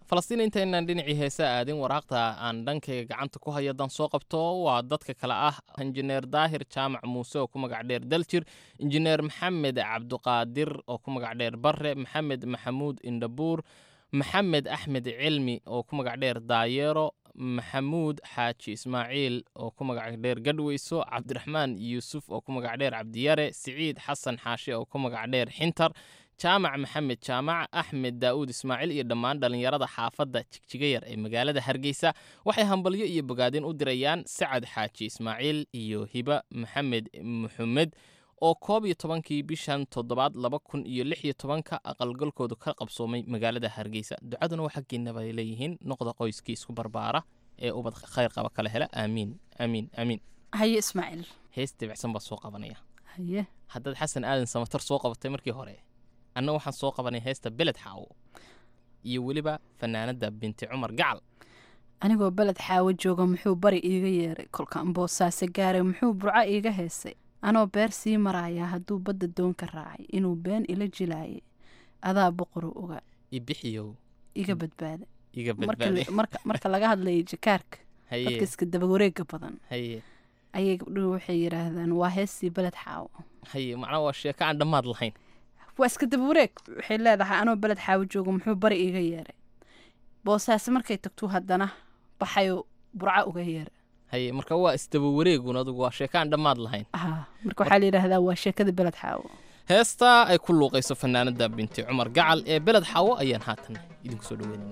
[SPEAKER 2] falastiin intaynaan dhinacii heesa aadin waraaqda aan dhankayga gacanta ku hayo dan soo qabto waa dadka kale ah injineer daahir jaamac muuse oo ku magac dheer daljir injineer maxamed cabduqaadir oo ku magac dheer barre maxamed maxamuud indhabuur maxamed axmed cilmi oo ku magac dheer daayeero maxamuud xaaji ismaaciil oo ku magac dheer gadhweyso cabdiraxmaan yuusuf oo ku magac dheer cabdiyare siciid xasan xaashi oo ku magac dheer xintar jaamac maxamed jaamac axmed daa'uud ismaaciil iyo dhammaan dhallinyarada xaafadda jigjigayar ee magaalada hargeysa waxay hambalyo iyo bogaadin u dirayaan sacad xaaji ismaaciil iyo hiba maxamed muxamed oo koob iyo tobankii bishan toddobaad laba kun iyo lix iyo tobanka aqalgalkoodu ka qabsoomay magaalada hargeysa ducaduna waa xaggiina bay leeyihiin noqda qoyskii isku barbaara ee ubad khayr qaba kala hela aamiin aamiin aamiin
[SPEAKER 12] haye ismaaciil
[SPEAKER 2] hees dibicsan baa soo qabanaya
[SPEAKER 12] haye
[SPEAKER 2] haddaad xasan aadan samatar soo qabatay markii hore anna waxaan soo qabanay heesta beled xaawo iyo weliba fanaanadda binti cumar gacal
[SPEAKER 12] anigoo beled xaawo jooga muxuu bari iiga yeeray kolkaan boosaase gaaray muxuu burco iiga heesay anoo beer sii maraaya hadduu badda doonka raacay inuu been ila jilaayay adaa boqoru ogaa
[SPEAKER 2] ibixiyow
[SPEAKER 12] iga badbaada
[SPEAKER 2] iga
[SPEAKER 12] marka
[SPEAKER 2] badbaaday
[SPEAKER 12] marka- marka laga hadlayay jakaarka
[SPEAKER 2] Haye.
[SPEAKER 12] dadka iska dabawareega badan
[SPEAKER 2] haye
[SPEAKER 12] ayay gabdhuhu waxay yidhaahdaan waa heestii beled xaawo
[SPEAKER 2] haye macnaha waa sheeko aan dhammaad lahayn
[SPEAKER 12] waa iska dabawareeg waxay leedahay anoo beled xaawo jooga muxuu bari iiga yeeray boosaase markay tagtuu haddana baxayoo burco uga yeeray
[SPEAKER 2] haye marka waa isdaba wareegun adugu waa sheeko aan dhammaad lahayn
[SPEAKER 12] Ah, marka waxaa la yidhaahdaa waa sheekada beled xaawo
[SPEAKER 2] heestaa ay ku luuqayso fanaanadda binti cumar gacal ee beled xaawo ayaan haatan idinku soo dhaweynayna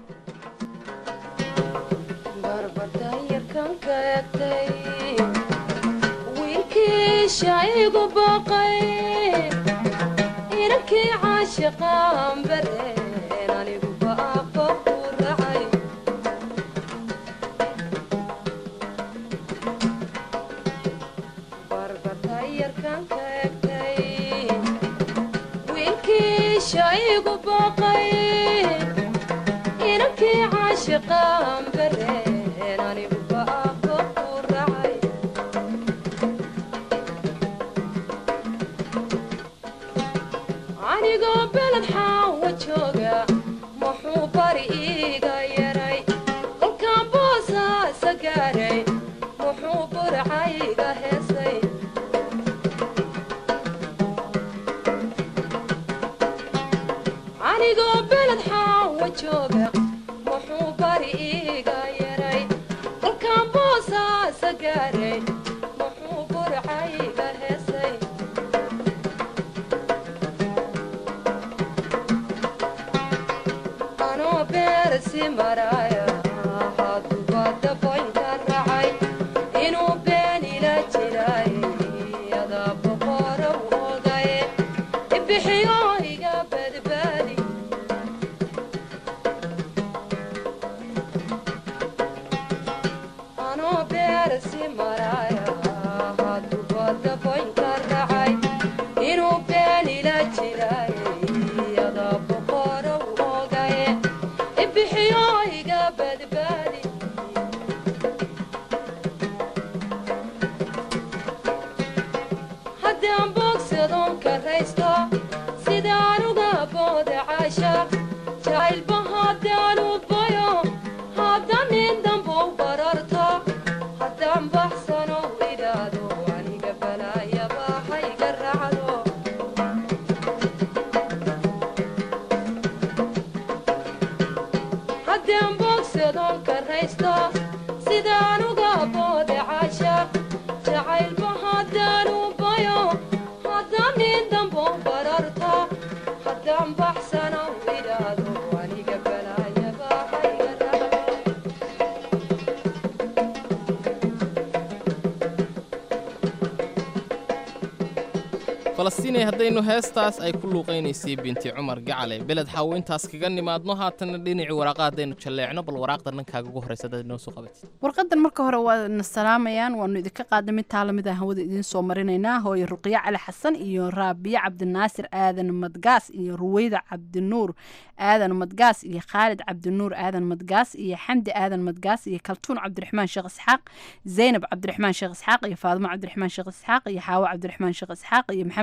[SPEAKER 14] wiilkii shaygu baqay inankii caashiqaan bareen anigu baaqo ku racay barbatayarkan ka egtay wiilkii shaygu baqay inankii caashiqaan bareen anigu baaqo ku racay anigoo beled xaawa jooga muxuu bari iiga yaray kolkaan boosaasa gaaray muxuu burcayga heesay anigoo beled xaawa jooga muxuu bari iiga yaray kolkaan boosaasa gaaray muxuu burcayga heesay anoo beersi maraya haduba daboynka racay inuu been ila jiray adaa boqorow ogaye ibixiyo iga badbaadi anoo beersi maraya haduba daboynka racay inuu been ila jiray adaa boqorow ogaye ibixiyo iga badbaadi haddaan boogsadoon karaysto sidaan uga booda caashaaq jacaylba haddaan u bayo haddaan nin dambow bararto haddaan baxsano idhaado aniga balaayaba hayga raacdo haddaan boogsadoon karaysto sidaan uga booda caashaaq jacaylba haddaan u bayo haddaan nin dambow bararto haddaan baxsano idhaado aniga balaayaba hayga raacdo
[SPEAKER 2] falastiinay haddaynu heestaas ay ku luuqaynaysay binti cumar gacale beled xaawo intaas kaga nimaadno haatana dhinacii waraaqa haddaynu jalleecno bal waraaqda dhankaaga ugu horreysa haddaad inoo soo qabatid
[SPEAKER 12] warqadan marka hore waa na salaamayaan waanu idinka qaadnay mid taa lamid ah hawada idiin soo marinaynaa hooyo ruqyo cali xasan iyo raabiye cabdinaasir aadan madgaas iyo ruweyda cabdinuur aadan madgaas iyo khaalid cabdinuur aadan madgaas iyo xamdi aadan madgaas iyo kaltuun cabdiraxmaan sheekh isxaaq zaynab cabdiraxmaan sheekh isxaaq iyo faadimo cabdiraxmaan sheekh isxaaq iyo xaawo cabdiraxmaan sheekh isxaaq iyo maxamed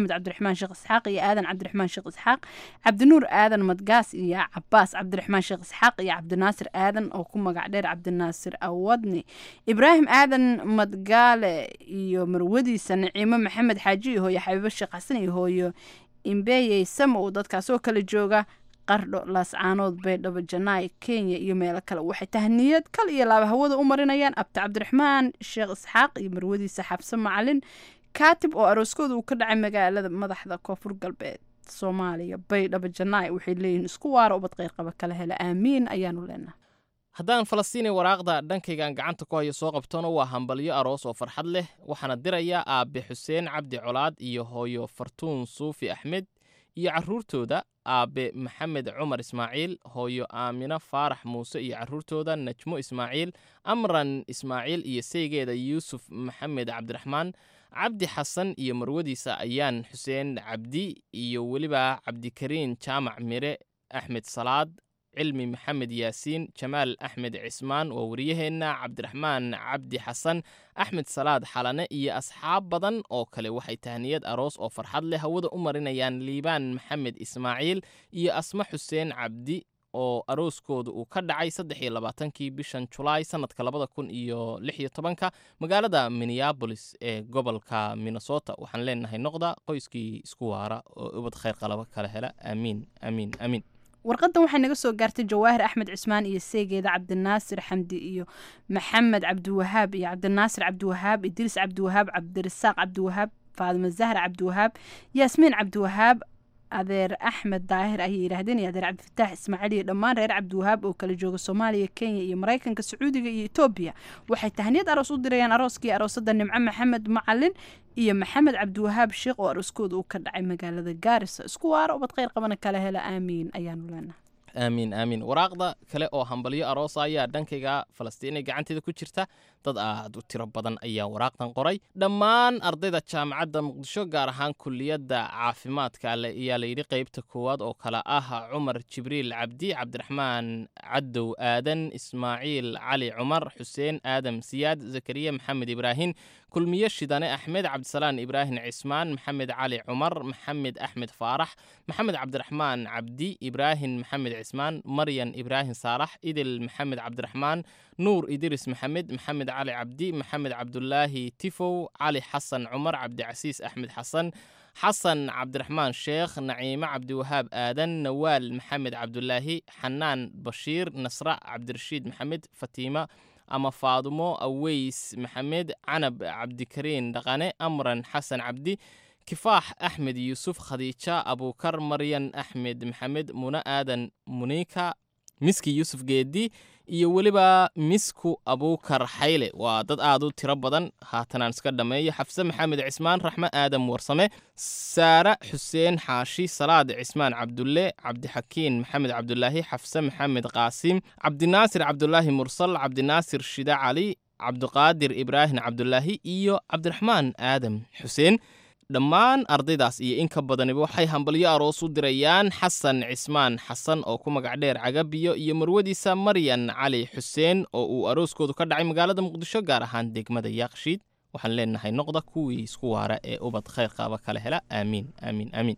[SPEAKER 12] maxamed cabdiraxmaan sheekh isxaaq iyo aadan cabdiraxmaan sheekh isxaaq cabdinuur aadan madgaas iyo cabaas cabdiraxmaan sheekh isxaaq iyo cabdinaasir aadan oo ku magac dheer cabdinaasir awadni ibraahim aadan madgaale iyo marwadiisa naciimo maxamed xaaji iyo hooyo xabiibo sheekh xasan iyo hooyo imbeyey sama uu dadkaas oo kala jooga qardho laascaanood baydhabo janaay kenya iyo meelo kale waxay tahniyad kal iyo laaba hawada u marinayaan abti cabdiraxmaan sheekh isxaaq iyo marwadiisa xabse macalin kaatib oo arooskooda uu ka dhacay magaalada madaxda koonfur galbeed soomaaliya baydhabo janaay waxay leeyihiin isku waara ubad qeyrqaba kala hela aamiin ayaanu leenahay
[SPEAKER 2] haddaan falastiini waraaqda dhankaygaan gacanta ku hayo soo qabtona waa hambalyo aroos oo farxad leh waxaana diraya aabe xuseen cabdi colaad iyo hooyo fartuun suufi axmed iyo carruurtooda aabe maxamed cumar ismaaciil hooyo aamino faarax muuse iyo carruurtooda najmo ismaaciil amran ismaaciil iyo seygeeda yuusuf maxamed cabdiraxmaan cabdi xasan iyo marwadiisa ayaan xuseen cabdi iyo weliba cabdikariin jaamac mire axmed salaad cilmi maxamed yaasiin jamaal axmed cismaan waa wariyaheenna cabdiraxmaan cabdi xasan axmed salaad xalane iyo asxaab badan oo kale waxay tahniyad aroos oo farxad leh hawada u marinayaan liibaan maxamed ismaaciil iyo asma xuseen cabdi oo arooskooda uu ka dhacay saddex iyo labaatankii bishan julaay sannadka labada kun iyo lix iyo tobanka magaalada minneabolis ee gobolka minnesota waxaan leenahay noqda qoyskii isku waara oo ubad khayr qalaba kala hela aamiin aamiin aamiin
[SPEAKER 12] warqadan waxay naga soo gaartay jawaahir axmed cismaan iyo seegeeda cabdinaasir xamdi iyo maxamed cabdiwahaab iyo cabdinaasir cabdiwahaab idriis cabdiwahaab cabdirasaaq cabdiwahaab faadimo zahra cabdiwahaab yaasmiin cabdiwahaab adeer axmed daahir ayay yidhaahdeen iyo adeer cabdifataax ismaaciil iyo dhammaan reer cabdiwahaab oo kala jooga soomaaliya kenya iyo maraykanka sacuudiga iyo etoobiya waxay tahniyad aroos u dirayaan arooskii aroosada nimco maxamed macalin iyo maxamed cabdiwahaab sheekh oo arooskooda uu ka dhacay magaalada gaarisa isku waara ubad kheyr qabana kala hela aamiin ayaanu leenahay
[SPEAKER 2] aamiin aamiin waraaqda kale oo hambalyo aroosa ayaa dhankayga falastiinay gacanteeda ku jirta dad aad u tiro badan ayaa waraaqdan qoray dhammaan ardayda jaamacadda muqdisho gaar ahaan kuliyadda caafimaadka ayaa layidhi qeybta koowaad oo kale ah cumar jibriil cabdi cabdiraxmaan cadow aadan ismaaciil cali cumar xuseen aadam siyaad zakariya maxamed ibraahim kulmiye shidane axmed cabdisalaan ibraahim cismaan maxamed cali cumar maxamed axmed faarax maxamed cabdiraxmaan cabdi ibraahim maxamed cismaan maryan ibraahim saalax idil maxamed cabdiraxmaan nuur idris maxamed maxamed cali cabdi maxamed cabdulaahi tifow cali xasan cumar cabdicasiis axmed xasan xasan cabdiraxmaan sheekh naciimo cabdiwahaab aadan nawaal maxamed cabdulaahi xanaan bashiir nasra cabdirashiid maxamed fatiima ama faadumo aweys maxamed canab cabdikariin dhaqane amran xasan cabdi kifaax axmed yuusuf khadiija abuukar maryan axmed maxamed muna aadan muniika miski yuusuf geedi iyo weliba misku abuukar xayle waa dad aad u tiro badan haatanaan iska dhammeeyo xafse maxamed cismaan raxme aadam warsame saare xuseen xaashi salaad cismaan cabdulle cabdixakiin maxamed cabdulaahi xafse maxamed qaasim cabdinaasir cabdulaahi mursal cabdinaasir shide cali cabdiqaadir ibraahim cabdulaahi iyo cabdiraxmaan aadam xuseen dhammaan ardaydaas iyo in ka badaniba waxay hambalyo aroos u dirayaan xasan cismaan xasan oo ku magac dheer cagabiyo iyo marwadiisa maryan cali xuseen oo uu arooskoodu ka dhacay magaalada muqdisho gaar ahaan degmada yaaqshiid waxaan leenahay noqda kuwii isku waara ee ubad khayr qaaba kala hela aamiin aamiin aamiin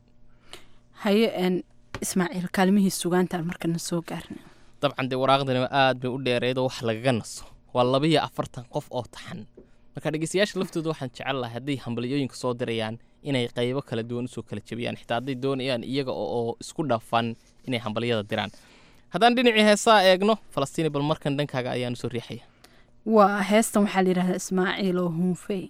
[SPEAKER 12] haye n ismaaciil kaalmihii sugaantaan markana soo gaarna
[SPEAKER 2] dabcan dee waraaqdaniba aad bay u dheereedoo wax lagaga naso waa labiyo afartan qof oo taxan marka dhegeystayaasha laftooda waxaan jecel lahay hadday hambalyooyinka soo dirayaan inay qaybo kala duwan usoo kala jebiyaan xitaa hadday doonayaan iyaga oo isku dhafan inay hambalyada diraan haddaan dhinacii heesaa eegno falastiini bal markan dhankaaga ayaan usoo riixaya
[SPEAKER 12] waa heestan waxaa la yidhahdaa ismaaciil oo hunfey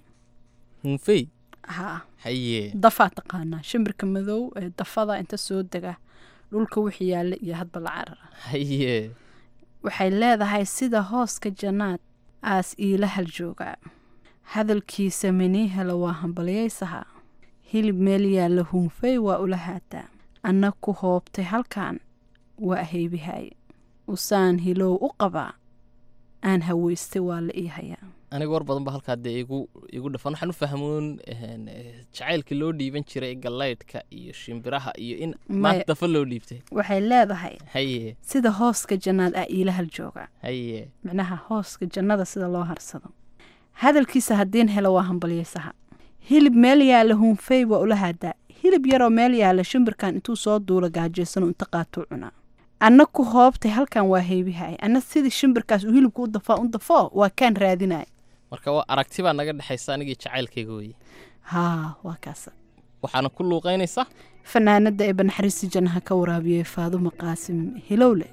[SPEAKER 2] hunfey
[SPEAKER 12] ha
[SPEAKER 2] haye
[SPEAKER 12] dafaa taqaanaa shimbirka madow ee dafada inta soo dega dhulka wixii yaalla iyo hadba la carara
[SPEAKER 2] haye
[SPEAKER 12] waxay leedahay sida hooska jannaad aas iila hal joogaa hadalkiisa minii helo waa hambalyaysaha hilib meel yaalla hunfey waa ula haataa anna ku hoobtay halkan waa ahaybihay usaan hilow u qabaa aan haweystay waa la ii hayaa
[SPEAKER 2] aniga war badan ba halkaa dee igu igu dhafan waxaan u fahmoon jacaylkii loo dhiiban jiray gallaydhka iyo shimbiraha iyo in maanta dafa loo dhiibtay
[SPEAKER 12] waxay leedahay
[SPEAKER 2] haye
[SPEAKER 12] sida hooska jannaad aa iila hal joogaa
[SPEAKER 2] haye
[SPEAKER 12] micnaha hooska jannada sida loo harsado hadalkiisa haddiin helo waa hambalyaysaha hilib meel yaalla hunfey waa ula haadaa hilib yaroo meel yaala shimbirkan intuu soo duula gaajaysanoo inta qaatuu cunaa anna ku hoobtay halkan waa haybihay anna sidii shimbirkaas uu hilibka u dafaa u dafoo waa kaan raadinaya
[SPEAKER 2] marka waa aragti baa naga dhexaysa anigii jacaylkayga weye
[SPEAKER 12] haa waa kaasa
[SPEAKER 2] waxaana ku luuqaynaysaa
[SPEAKER 12] fanaanada ee banaxariisi jannaha ka waraabiyey faadumo qaasim hilowle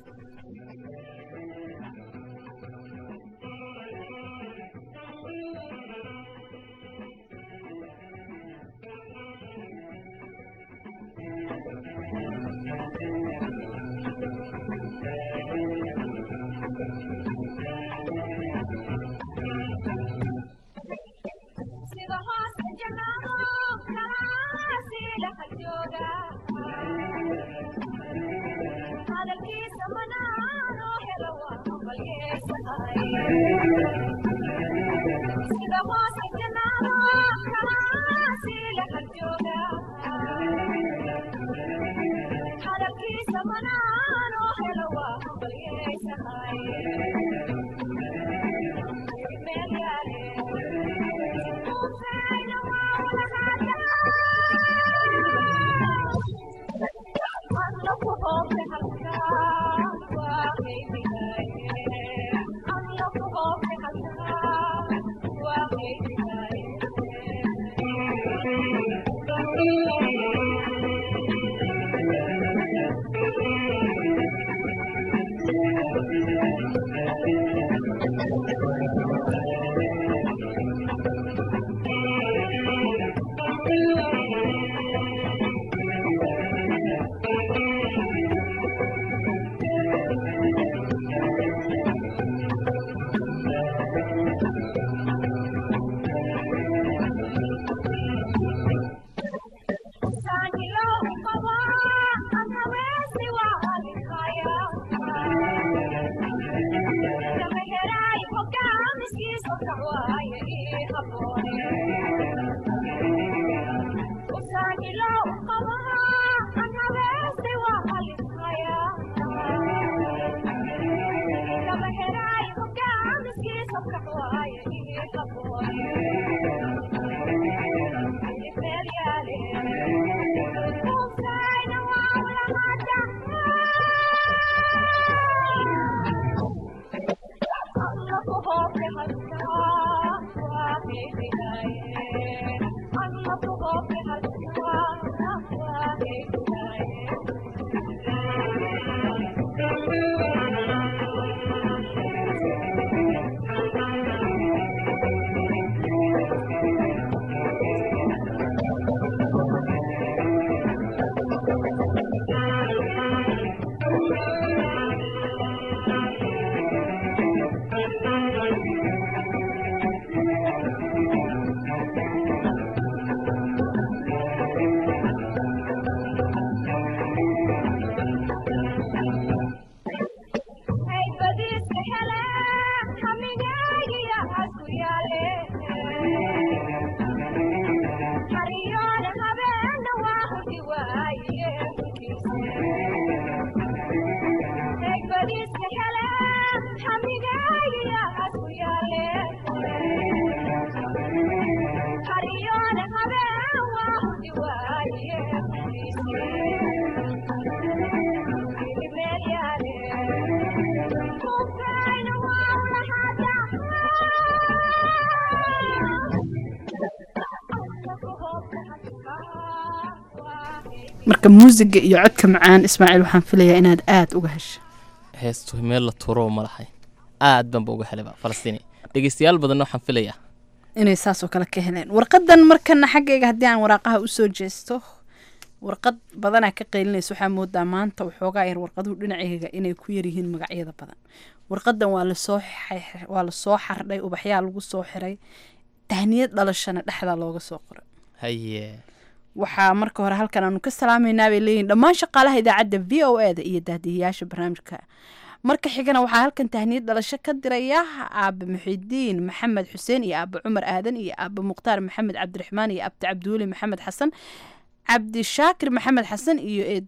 [SPEAKER 12] marka muusiga iyo codka macaan ismaaciil waxaan filayaa inaad aada uga hesho
[SPEAKER 2] heestu meel la tuuro ma lahay aad banba uga helaba falastiini dhegeystayaal badanna waxaan filayaa
[SPEAKER 12] inay saas oo kale ka heleen warqadan markana xaggayga haddii aan waraaqaha usoo jeesto warqad badanaa ka qaylinaysa waxaa moodaa maanta waxoogaa yar warqaduhu dhinacayga inay ku yaryihiin magacyada badan warqadan waa lasoo waa lasoo xardhay ubaxyaa lagu soo xiray tahniyad dhalashana dhexdaa looga soo qoray
[SPEAKER 2] haye
[SPEAKER 12] waxaa marka hore halkan aanu ka salaameynaa bay leeyihin dhammaan shaqaalaha idaacadda v o e da iyo daadihiyaasha barnaamijka marka xigana waxaa halkan tahniyad dhalasho ka diraya aabe muxidiin maxamed xuseen iyo aabe cumar aadan iyo aabe mukhtaar maxamed cabdiraxmaan iyo abdi cabdiweli maxamed xasan cabdi shaakir maxamed xasan iyo eeda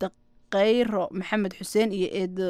[SPEAKER 12] khayro maxamed xuseen iyo eedo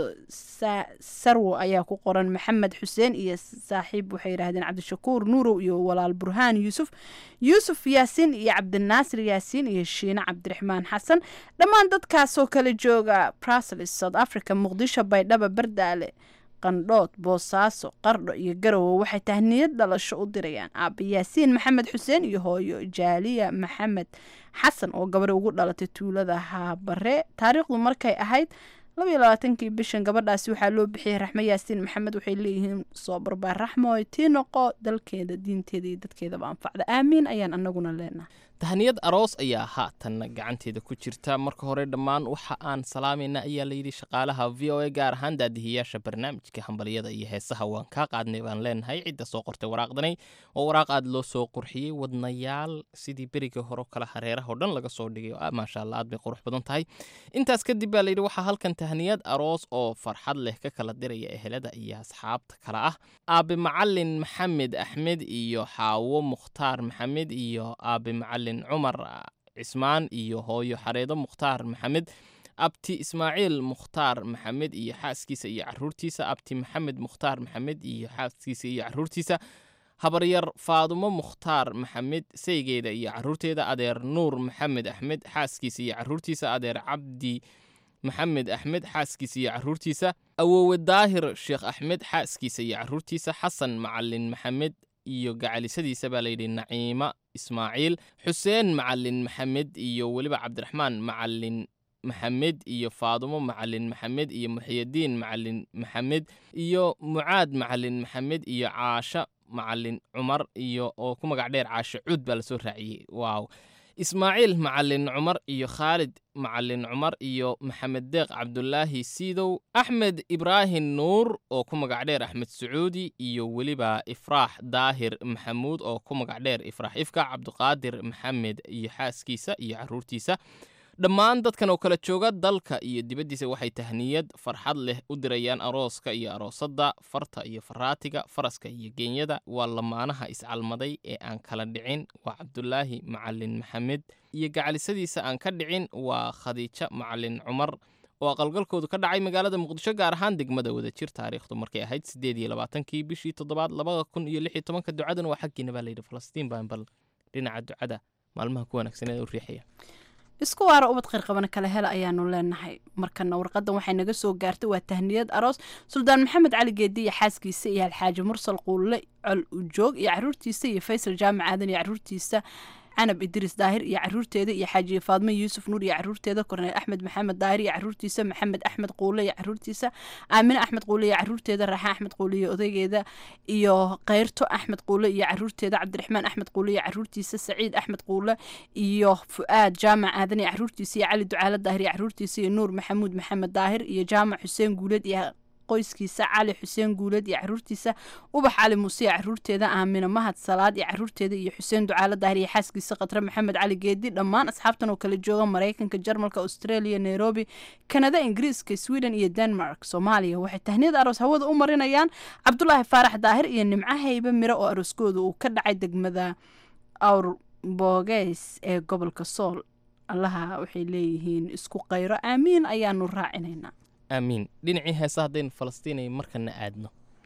[SPEAKER 12] sarwo ayaa ku qoran maxamed xuseen iyo saaxiib waxay yidhahdeen cabdishakuur nuurow iyo walaal burhaan yuusuf yuusuf yaasiin iyo cabdinaasir yaasiin iyo shiine cabdiraxmaan xasan dhammaan dadkaasoo kala jooga bruseles south africa muqdisho baydhaba bardaale qandhood boosaaso qardho iyo garowe waxay tahniyad dhalasho u dirayaan aaba yaasiin maxamed xuseen iyo hooyo jaaliya maxamed xasan oo gabadha ugu dhalatay tuulada haabare taariikhdu markay ahayd labaiyo labaatankii bishan gabadhaasi waxaa loo bixiyey raxmo yaasiin maxamed waxay leeyihiin soo barbaar raxmooy tii noqo dalkeeda diinteeda iyo dadkeedaba anfacda aamiin ayaan anaguna leenahay
[SPEAKER 2] tahniyad aroos ayaa haatanna gacanteeda ku jirta marka hore dhammaan waxa aan salaamayna ayaa layidhi shaqaalaha v o a gaar ahaan daadihiyaasha barnaamijka hambalyada iyo heesaha waan kaa qaadnay baan leenahay cidda soo qortay waraaqdanay oo waraaq aad loo soo qurxiyey wadnayaal sidii berigii hore kale hareeraha oo dhan laga soo dhigay maasha allah aad bay qurux badan tahay intaas kadib baa layidhi waxaa halkan tahniyad aroos oo farxad leh ka kala diraya ehelada iyo asxaabta kale ah aabe macalin maxamed axmed iyo xaawo mukhtaar maxamed iyo aabe macalin cumar cismaan iyo hooyo xareedo mukhtaar maxamed abti ismaaciil mukhtaar maxamed iyo xaaskiisa iyo caruurtiisa abti maxamed mukhtaar maxamed iyo xaaskiisa iyo caruurtiisa habaryar faadumo mukhtaar maxamed saygeeda iyo caruurteeda adeer nuur maxamed axmed xaaskiisa iyo caruurtiisa adeer cabdi maxamed axmed xaaskiisa iyo caruurtiisa awoowe daahir sheekh axmed xaaskiisa iyo caruurtiisa xasan macalin maxamed iyo gacalisadiisa baa layidhi naciima ismaaciil xuseen macalin maxamed iyo weliba cabdiraxmaan macalin maxamed iyo faadumo macalin maxamed iyo muxiyadiin macalin maxamed iyo mucaad macalin maxamed iyo caasha macalin cumar iyo oo ku magac dheer caasho cuud baa lasoo raaciyey waaw ismaaciil macalin cumar iyo khaalid macalin cumar iyo maxamed deeq cabdulaahi siidow axmed ibraahim nuur oo ku magac dheer axmed sacuudi iyo weliba ifraax daahir maxamuud oo ku magac dheer ifraax ifka cabdiqaadir maxamed iyo xaaskiisa iyo caruurtiisa dhammaan dadkan oo kala jooga dalka iyo dibaddiisa waxay tahniyad farxad leh u dirayaan arooska iyo aroosadda farta iyo faraatiga faraska iyo geenyada waa lamaanaha iscalmaday ee aan kala dhicin waa cabdulaahi macalin maxamed iyo gacalisadiisa aan ka dhicin waa khadiijo macalin cumar oo aqalgalkoodu ka dhacay magaalada muqdisho gaar ahaan degmada wadajir taariikhdu markay ahayd siddeed iyo labaatankii bishii toddobaad labada kun iyo lix iyo tobanka ducadan waa xaggiina baa layidhi falastiin baan bal dhinaca ducada maalmaha ku wanaagsaneed u riixaya
[SPEAKER 12] isku waara ubad qayrqabana kala hela ayaanu leenahay markana warqadan waxay naga soo gaartay waa tahniyad aroos suldaan maxamed cali geedi iyo xaaskiisa iyo alxaaji mursal quulle col ujoog iyo caruurtiisa iyo faysal jaamac aadan iyo caruurtiisa canab idriis daahir iyo caruurteeda iyo xaajiye faadmo yuusuf nuur iyo caruurteeda korneel axmed maxamed daahir iyo caruurtiisa maxamed axmed quule iyo caruurtiisa aamine axmed quule iyo caruurteeda raaxe axmed quule iyo odaygeeda iyo keyrto axmed quule iyo caruurteeda cabdiraxmaan axmed quule iyo caruurtiisa saciid axmed quule iyo fu-aad jaamac aadan iyo caruurtiisa iyo cali ducaale daahir iyo caruurtiisa iyo nuur maxamuud maxamed daahir iyo jaamac xuseen guuleed iyo qoyskiisa cali xuseen guuleed iyo caruurtiisa ubax cali muuse iyo caruurteeda aamina mahad salaad iyo caruurteeda iyo xuseen ducaale daahir iyo xaaskiisa khatre maxamed cali geedi dhammaan asxaabtan oo kala jooga maraykanka jarmalka australia nairobi kanada ingiriiska sweden iyo denmark soomaaliya waxay tahniyad aroos hawada u marinayaan cabdulaahi faarax daahir iyo nimco haybe miro oo arooskooda uu ka dhacay degmada awr boogeys ee gobolka sool allaha waxay leeyihiin isku qayro aamiin ayaanu raacinaynaa
[SPEAKER 2] aamiin dhinacii heesa haddaynu falastiinay markana aadno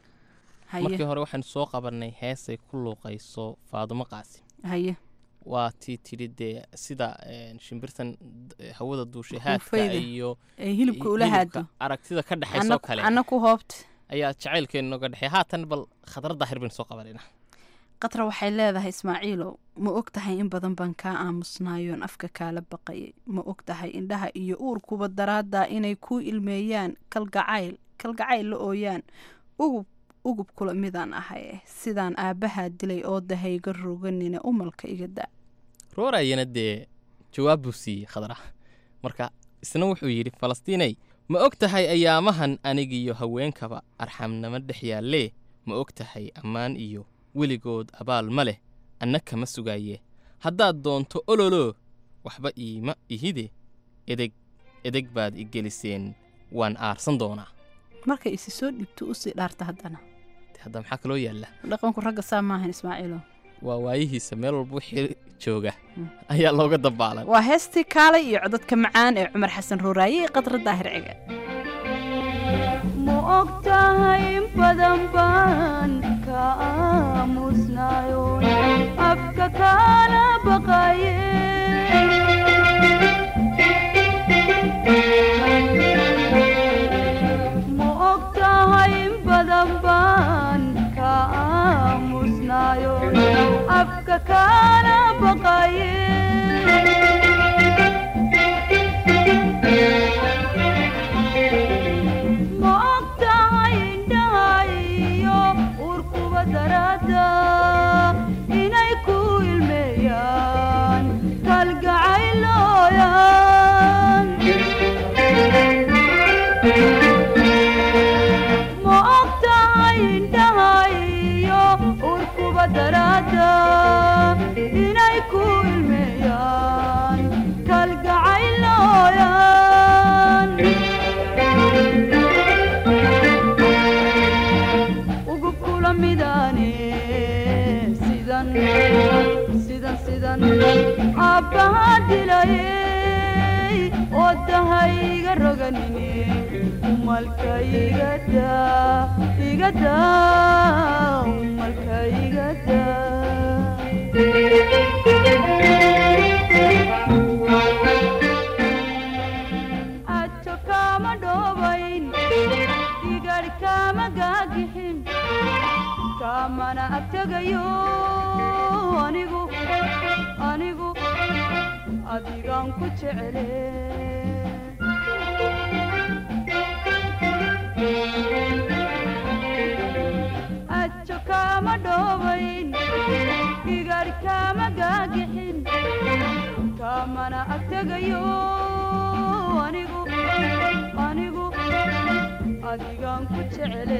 [SPEAKER 2] markii hore waxaanu soo qabanay heesay ku luuqayso faadumo qaasi
[SPEAKER 12] haye
[SPEAKER 2] waa tii tidhi dee sida shimbirtan hawada duushay haadka iyo
[SPEAKER 12] hilibka ula haado
[SPEAKER 2] aragtida ka dhexaysoo kale
[SPEAKER 12] anna ku hoobta
[SPEAKER 2] ayaa jacaylkeenu noga dhexey haatan bal khadra daahir baynu soo qabanayna
[SPEAKER 12] qatra waxay leedahay ismaaciilow ma og tahay in badan baan kaa aamusnaayoon afka kaala baqayay ma og tahay indhaha iyo uurkuba daraaddaa inay kuu ilmeeyaan kalgacayl kalgacayl la ooyaan ugub ugub kula midaan ahay sidaan aabbahaa dilay oo dahayga roganina umalka iga da
[SPEAKER 2] roorayana dee jawaab buu siiyey khadra marka isna wuxuu yidhi falastiinay ma og tahay ayaamahan anigiyo haweenkaba arxamnimo dhex yaallee ma og tahay ammaan iyo weligood abaal ma leh anna kama sugaaye haddaad doonto ololoo waxba iima ihide edeg edeg baad i geliseen waan aarsan doonaa
[SPEAKER 12] markay isi soo dhibto usii dhaarta haddana
[SPEAKER 2] hadda maxaa kaloo yaalla
[SPEAKER 12] dhaqanku ragga saa maahan ismaaciilo
[SPEAKER 2] waa waayihiisa meel walba wixii jooga ayaa looga dabaalan
[SPEAKER 12] waa heestii kaalay iyo codadka macaan ee cumar xasan ruuraaye iyo qadra daahir cige
[SPEAKER 14] ma og tahay in badan baan ka aamusnayo afka kaala baqaye ma og tahay in badan baan ka aamusnayo afka kaala baqaye ma og tahay indhahayo urkuba darada inay ku ilmeeyaan kalgacaylooyan ma og tahay indhahayo urkuba darada inay ku ilmeeyaan kalgacaylooyan ugu kula midane sidan sidan sidan aabbaha dilayey oo dahayga roganine umalka igada igada umalka igada ajo kama dhoobayn igadh kama gaagixin kamana agtegayo anigu anigu adigaan ku jecele ajo kama dhoobayn igadh kama gaagixin kamana agtegayo anigu anigu adigaan ku jecele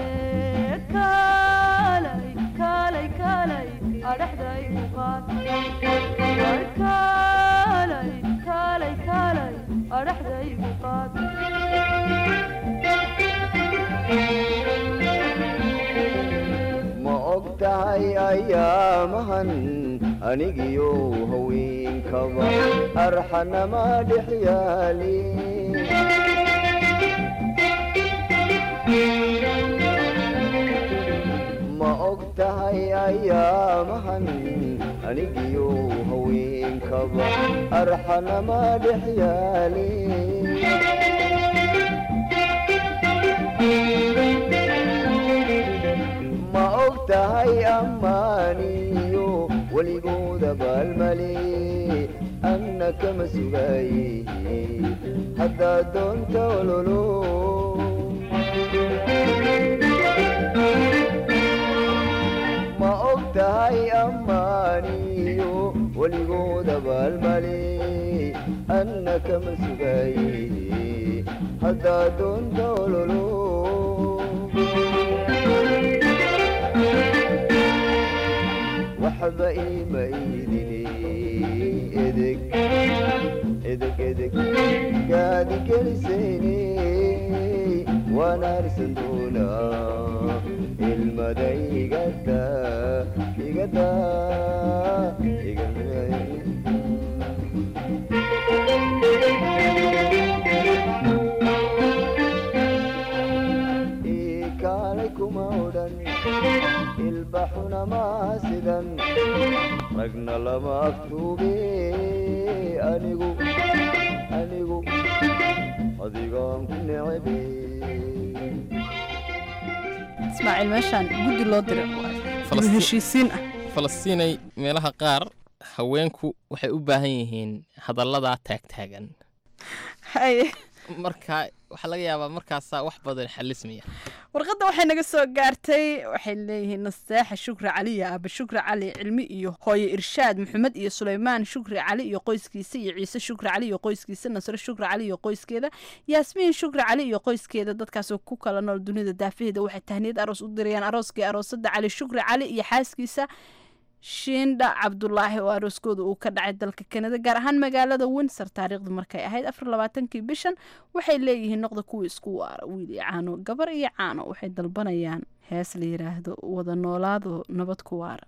[SPEAKER 14] kaalay kaalay kaalay adhaxday u qaad war kaalay kaalay kaalay adhaxday u qaad
[SPEAKER 15] ma og tahay ayaamahan anigiyo haweenkaba arxanama dhex yaali ma og tahay ayaamahan anigiyo haweenkaba arxanama dhex yaali ma og tahay ammaaniyo weligooda baalmale anna kama sugaye haddaad doonta ololo ma og tahay ammaaniyo weligooda baalmale anna kama sugaye haddaad doonta ololo waxba iima iidine edeg edeg edeg gaadi gelisayne waan harsan doonaa ilmada igada igada kaalay kuma odhan ilbaxuna maa sidan ragna lama aftuube anigu anigu adigaan ku necebe
[SPEAKER 12] ismaaciil meeshaan guddi loo diray
[SPEAKER 2] Falastiin-
[SPEAKER 12] dib u heshiisiin ah
[SPEAKER 2] falastiinay meelaha qaar haweenku waxay u baahan yihiin hadalladaa taagtaagan
[SPEAKER 12] haye
[SPEAKER 2] marka waxaa laga yaabaa markaasaa wax badan xalismaya
[SPEAKER 12] warqadda waxay naga soo gaartay waxay leeyihiin nasteexa shukri cali iyo aaba shukri cali cilmi iyo hooye irshaad maxamed iyo suleymaan shukri cali iyo qoyskiisa iyo ciise shukri cali iyo qoyskiisa nasre shukri cali iyo qoyskeeda yaasmiin shukri cali iyo qoyskeeda dadkaasoo ku kala nool dunida daafaheeda waxay tahniyad aroos u dirayaan arooskii aroosada cali shukri cali iyo xaaskiisa shiindha cabdulaahi oo arooskooda uu ka dhacay dalka kanada gaar ahaan magaalada windsor taariikhdu markay ahayd afar labaatankii bishan waxay leeyihiin noqda kuwa isku waara wiil iyo caano gabar iyo caano waxay dalbanayaan hees la yiraahdo wada noolaado nabad ku waara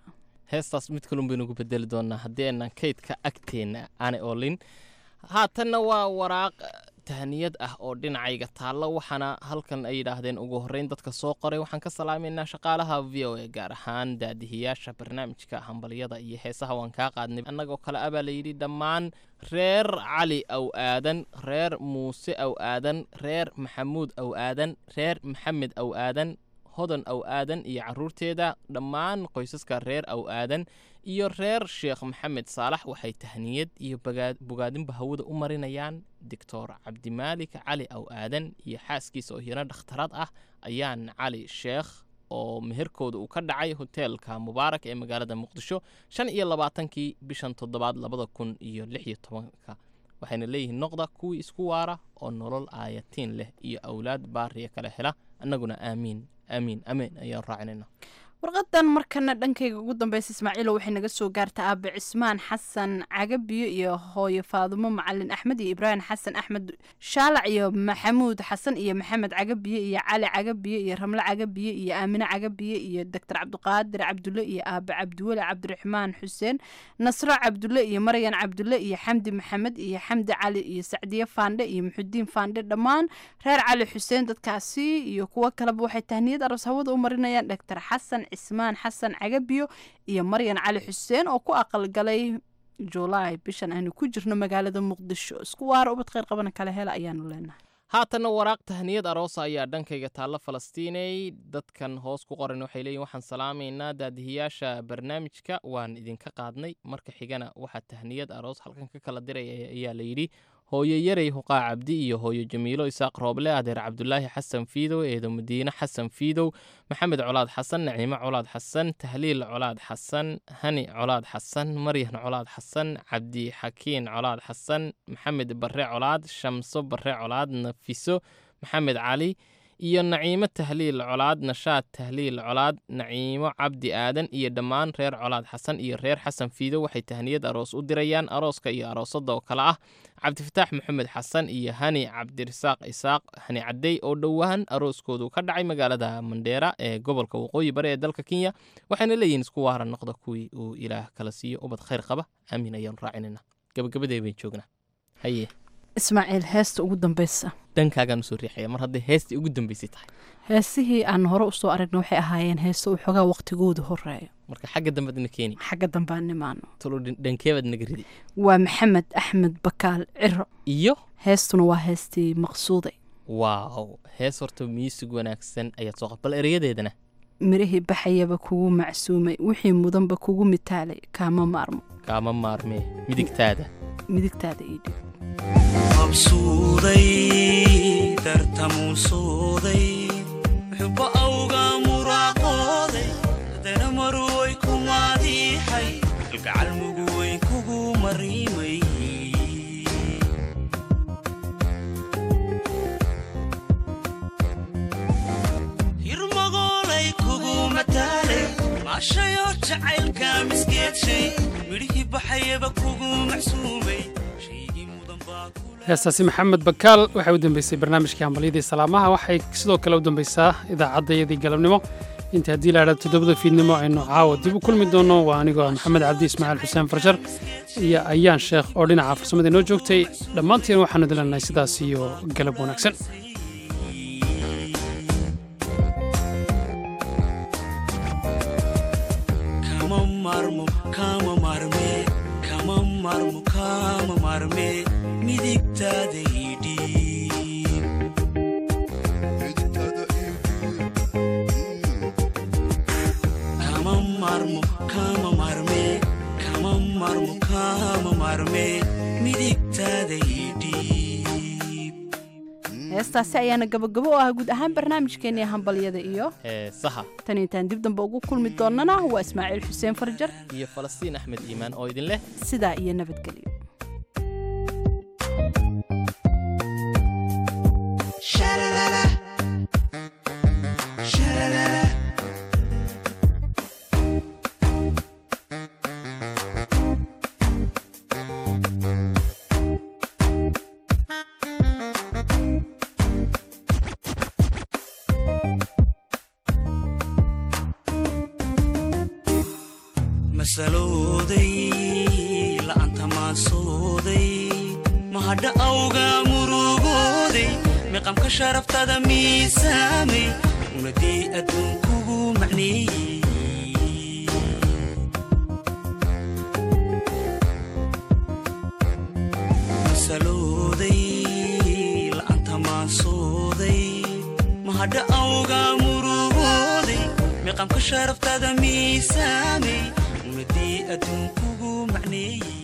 [SPEAKER 2] heestaas mid kalun baynu ku bedeli doonaa haddii aanan kaydka agteenna aanay oolin haatanna waa waraaq tahniyad ah oo dhinacayga taalla waxaana halkan ay yidhaahdeen ugu horreyn dadka soo qoray waxaan ka salaamaynaa shaqaalaha v o a gaar ahaan daadihiyaasha barnaamijka hambalyada iyo heesaha waan kaa qaadnay annagoo kale abaa layidhi dhammaan reer cali aw aadan reer muuse aw aadan reer maxamuud aw aadan reer maxamed aw aadan hodan aw aadan iyo caruurteeda dhammaan qoysaska reer aw aadan iyo reer sheekh maxamed saalax waxay tahniyad iyo bagaa- bogaadinba hawada u marinayaan doctor cabdimaalik cali aw aadan iyo xaaskiisa oo hiyana dhakhtarad ah ayaan cali sheekh oo meherkooda uu ka dhacay hoteelka mubaarak ee magaalada muqdisho shan iyo labaatankii bishan toddobaad labada kun iyo lix iyo tobanka waxayna leeyihiin noqda kuwii isku waara oo nolol aayatiin leh iyo awlaad baariya kala hela annaguna aamiin aamiin amiin ayaan raacinayna
[SPEAKER 12] warqadan markana dhankayga ugu dambeysa ismaaciilo waxay naga soo gaarta aabe cismaan xasan cagabiyo iyo hooyo faadumo macalin axmed iyo ibraahim xasan axmed shaalac iyo maxamuud xasan iyo maxamed cagabiye iyo cali cagabiye iyo ramle cagabiye iyo aamine cagabiye iyo doctor cabdiqaadir cabdulle iyo aabe cabdiweli cabdiraxmaan xuseen nasro cabdulle iyo maryan cabdulle iyo xamdi maxamed iyo xamdi cali iyo sacdiye faandhe iyo muxudiin faandhe dhammaan reer cali xuseen dadkaasi iyo kuwo kaleba waxay tahniyad aroos hawada u marinayaan doctor xasan cismaan xasan cagabiyo iyo maryan cali xuseen oo ku aqalgalay julaay bishan aanu ku jirno magaalada muqdisho isku waara ubad kheyr qabana kala hela ayaanu leenahay
[SPEAKER 2] haatanna waraaq tahniyad aroosa ayaa dhankayga taalla falastiinay dadkan hoos ku qoran waxay leeyihin waxaan salaamaynaa daadihiyaasha barnaamijka waan idinka qaadnay marka xigana waxaa tahniyad aroos halkan ka kala diraya ayaa layidhi hooyo yarey huqaa cabdi iyo hooyo jamiilo isaaq rooble adeer cabdulaahi xasan fiidow eedo madiine xasan fiidow maxamed colaad xasan naciimo colaad xasan tahliil colaad xasan hani colaad xasan maryan colaad xasan cabdi xakiin colaad xasan maxamed barre colaad shamso barre colaad nafiso maxamed cali iyo naciimo tahliil colaad nashaad tahliil colaad naciimo cabdi aadan iyo dhammaan reer colaad xasan iyo reer xasan fiido waxay tahniyad aroos u dirayaan arooska iyo aroosada oo kale ah cabdifataax maxamed xasan iyo hani cabdirasaaq isaaq hani cadey oo dhowaan arooskoodu ka dhacay magaalada mandheera ee gobolka waqooyi bari ee dalka kenya waxayna leeyihiin isku waara noqda kuwii uu ilaah kala siiyo ubad khayr qaba aamin ayaanu raacinayna gabagabadee bayn joognaa haye
[SPEAKER 12] ismaaciil heesta ugu dambeysa
[SPEAKER 2] dhankaagaan usoo riixaya mar hadday heestii ugu dambeysay tahay
[SPEAKER 12] heesihii aan hore usoo aragna waxay ahaayeen heeso uu xoogaa waqtigooda horeeyo
[SPEAKER 2] marka xagga dambead na keeni
[SPEAKER 12] xagga dambaan nimaano
[SPEAKER 2] talo dhankeebaad naga ridi
[SPEAKER 12] waa maxamed axmed bakaal ciro
[SPEAKER 2] iyo
[SPEAKER 12] heestuna waa heestii maqsuuday
[SPEAKER 2] waaw hees horta miisig wanaagsan ayaad soo qab bal erayadeedana
[SPEAKER 12] mirihii baxayaba kugu macsuumay wixii mudanba kugu mitaalay kaama maarmo
[SPEAKER 2] kaama maarmee midigtaada
[SPEAKER 12] midigtaada ii dhig
[SPEAKER 16] qabsuuday dartamuusooday xubo awga muraaqooday haddana maruway ku maadiixay kalgacal muguweyn kugu mariimay hirmagoolay kugu mataalay maashayoo jacaylka misgeedshay midhihii baxayaba kugu macsuumay
[SPEAKER 1] heestaasi maxamed bakaal waxay u dambeysay barnaamijkii hambalyadii salaamaha waxay sidoo kale u dambeysaa idaacaddayadii galabnimo inta haddii la idhahdo toddobada fiidnimo aynu caawa dib u kulmi doono waa anigoo ah maxamed cabdi ismaaciil xuseen farjar iyo ayaan sheekh oo dhinaca farsamada inoo joogtay dhammaantiin waxaanu dilannahay sidaas iyo galab wanaagsan
[SPEAKER 16] kama marmo kama marme kama marmo kama marme midigtaada idhiib kama marmo kama marme kama marmo kama marme midigtaada idhiib
[SPEAKER 12] heestaasi ayaana gabagabo u ah guud ahaan barnaamijkeennii hambalyada iyo
[SPEAKER 2] heesaha
[SPEAKER 12] tan intaan dib dambe ugu kulmi doonnana waa ismaaciil xuseen farjar
[SPEAKER 2] iyo falastiin axmed iimaan oo idin leh
[SPEAKER 12] sidaa iyo nabadgelyo
[SPEAKER 16] masalooday la'aanta maasooday mahadha awga murugooday miqamka sharaftada miisaamay unadii adduunkugu macneeyey masalooday la'aanta maasooday mahadha awga murugooday miqamka sharaftada miisaamay unadii adduunkugu macneeyey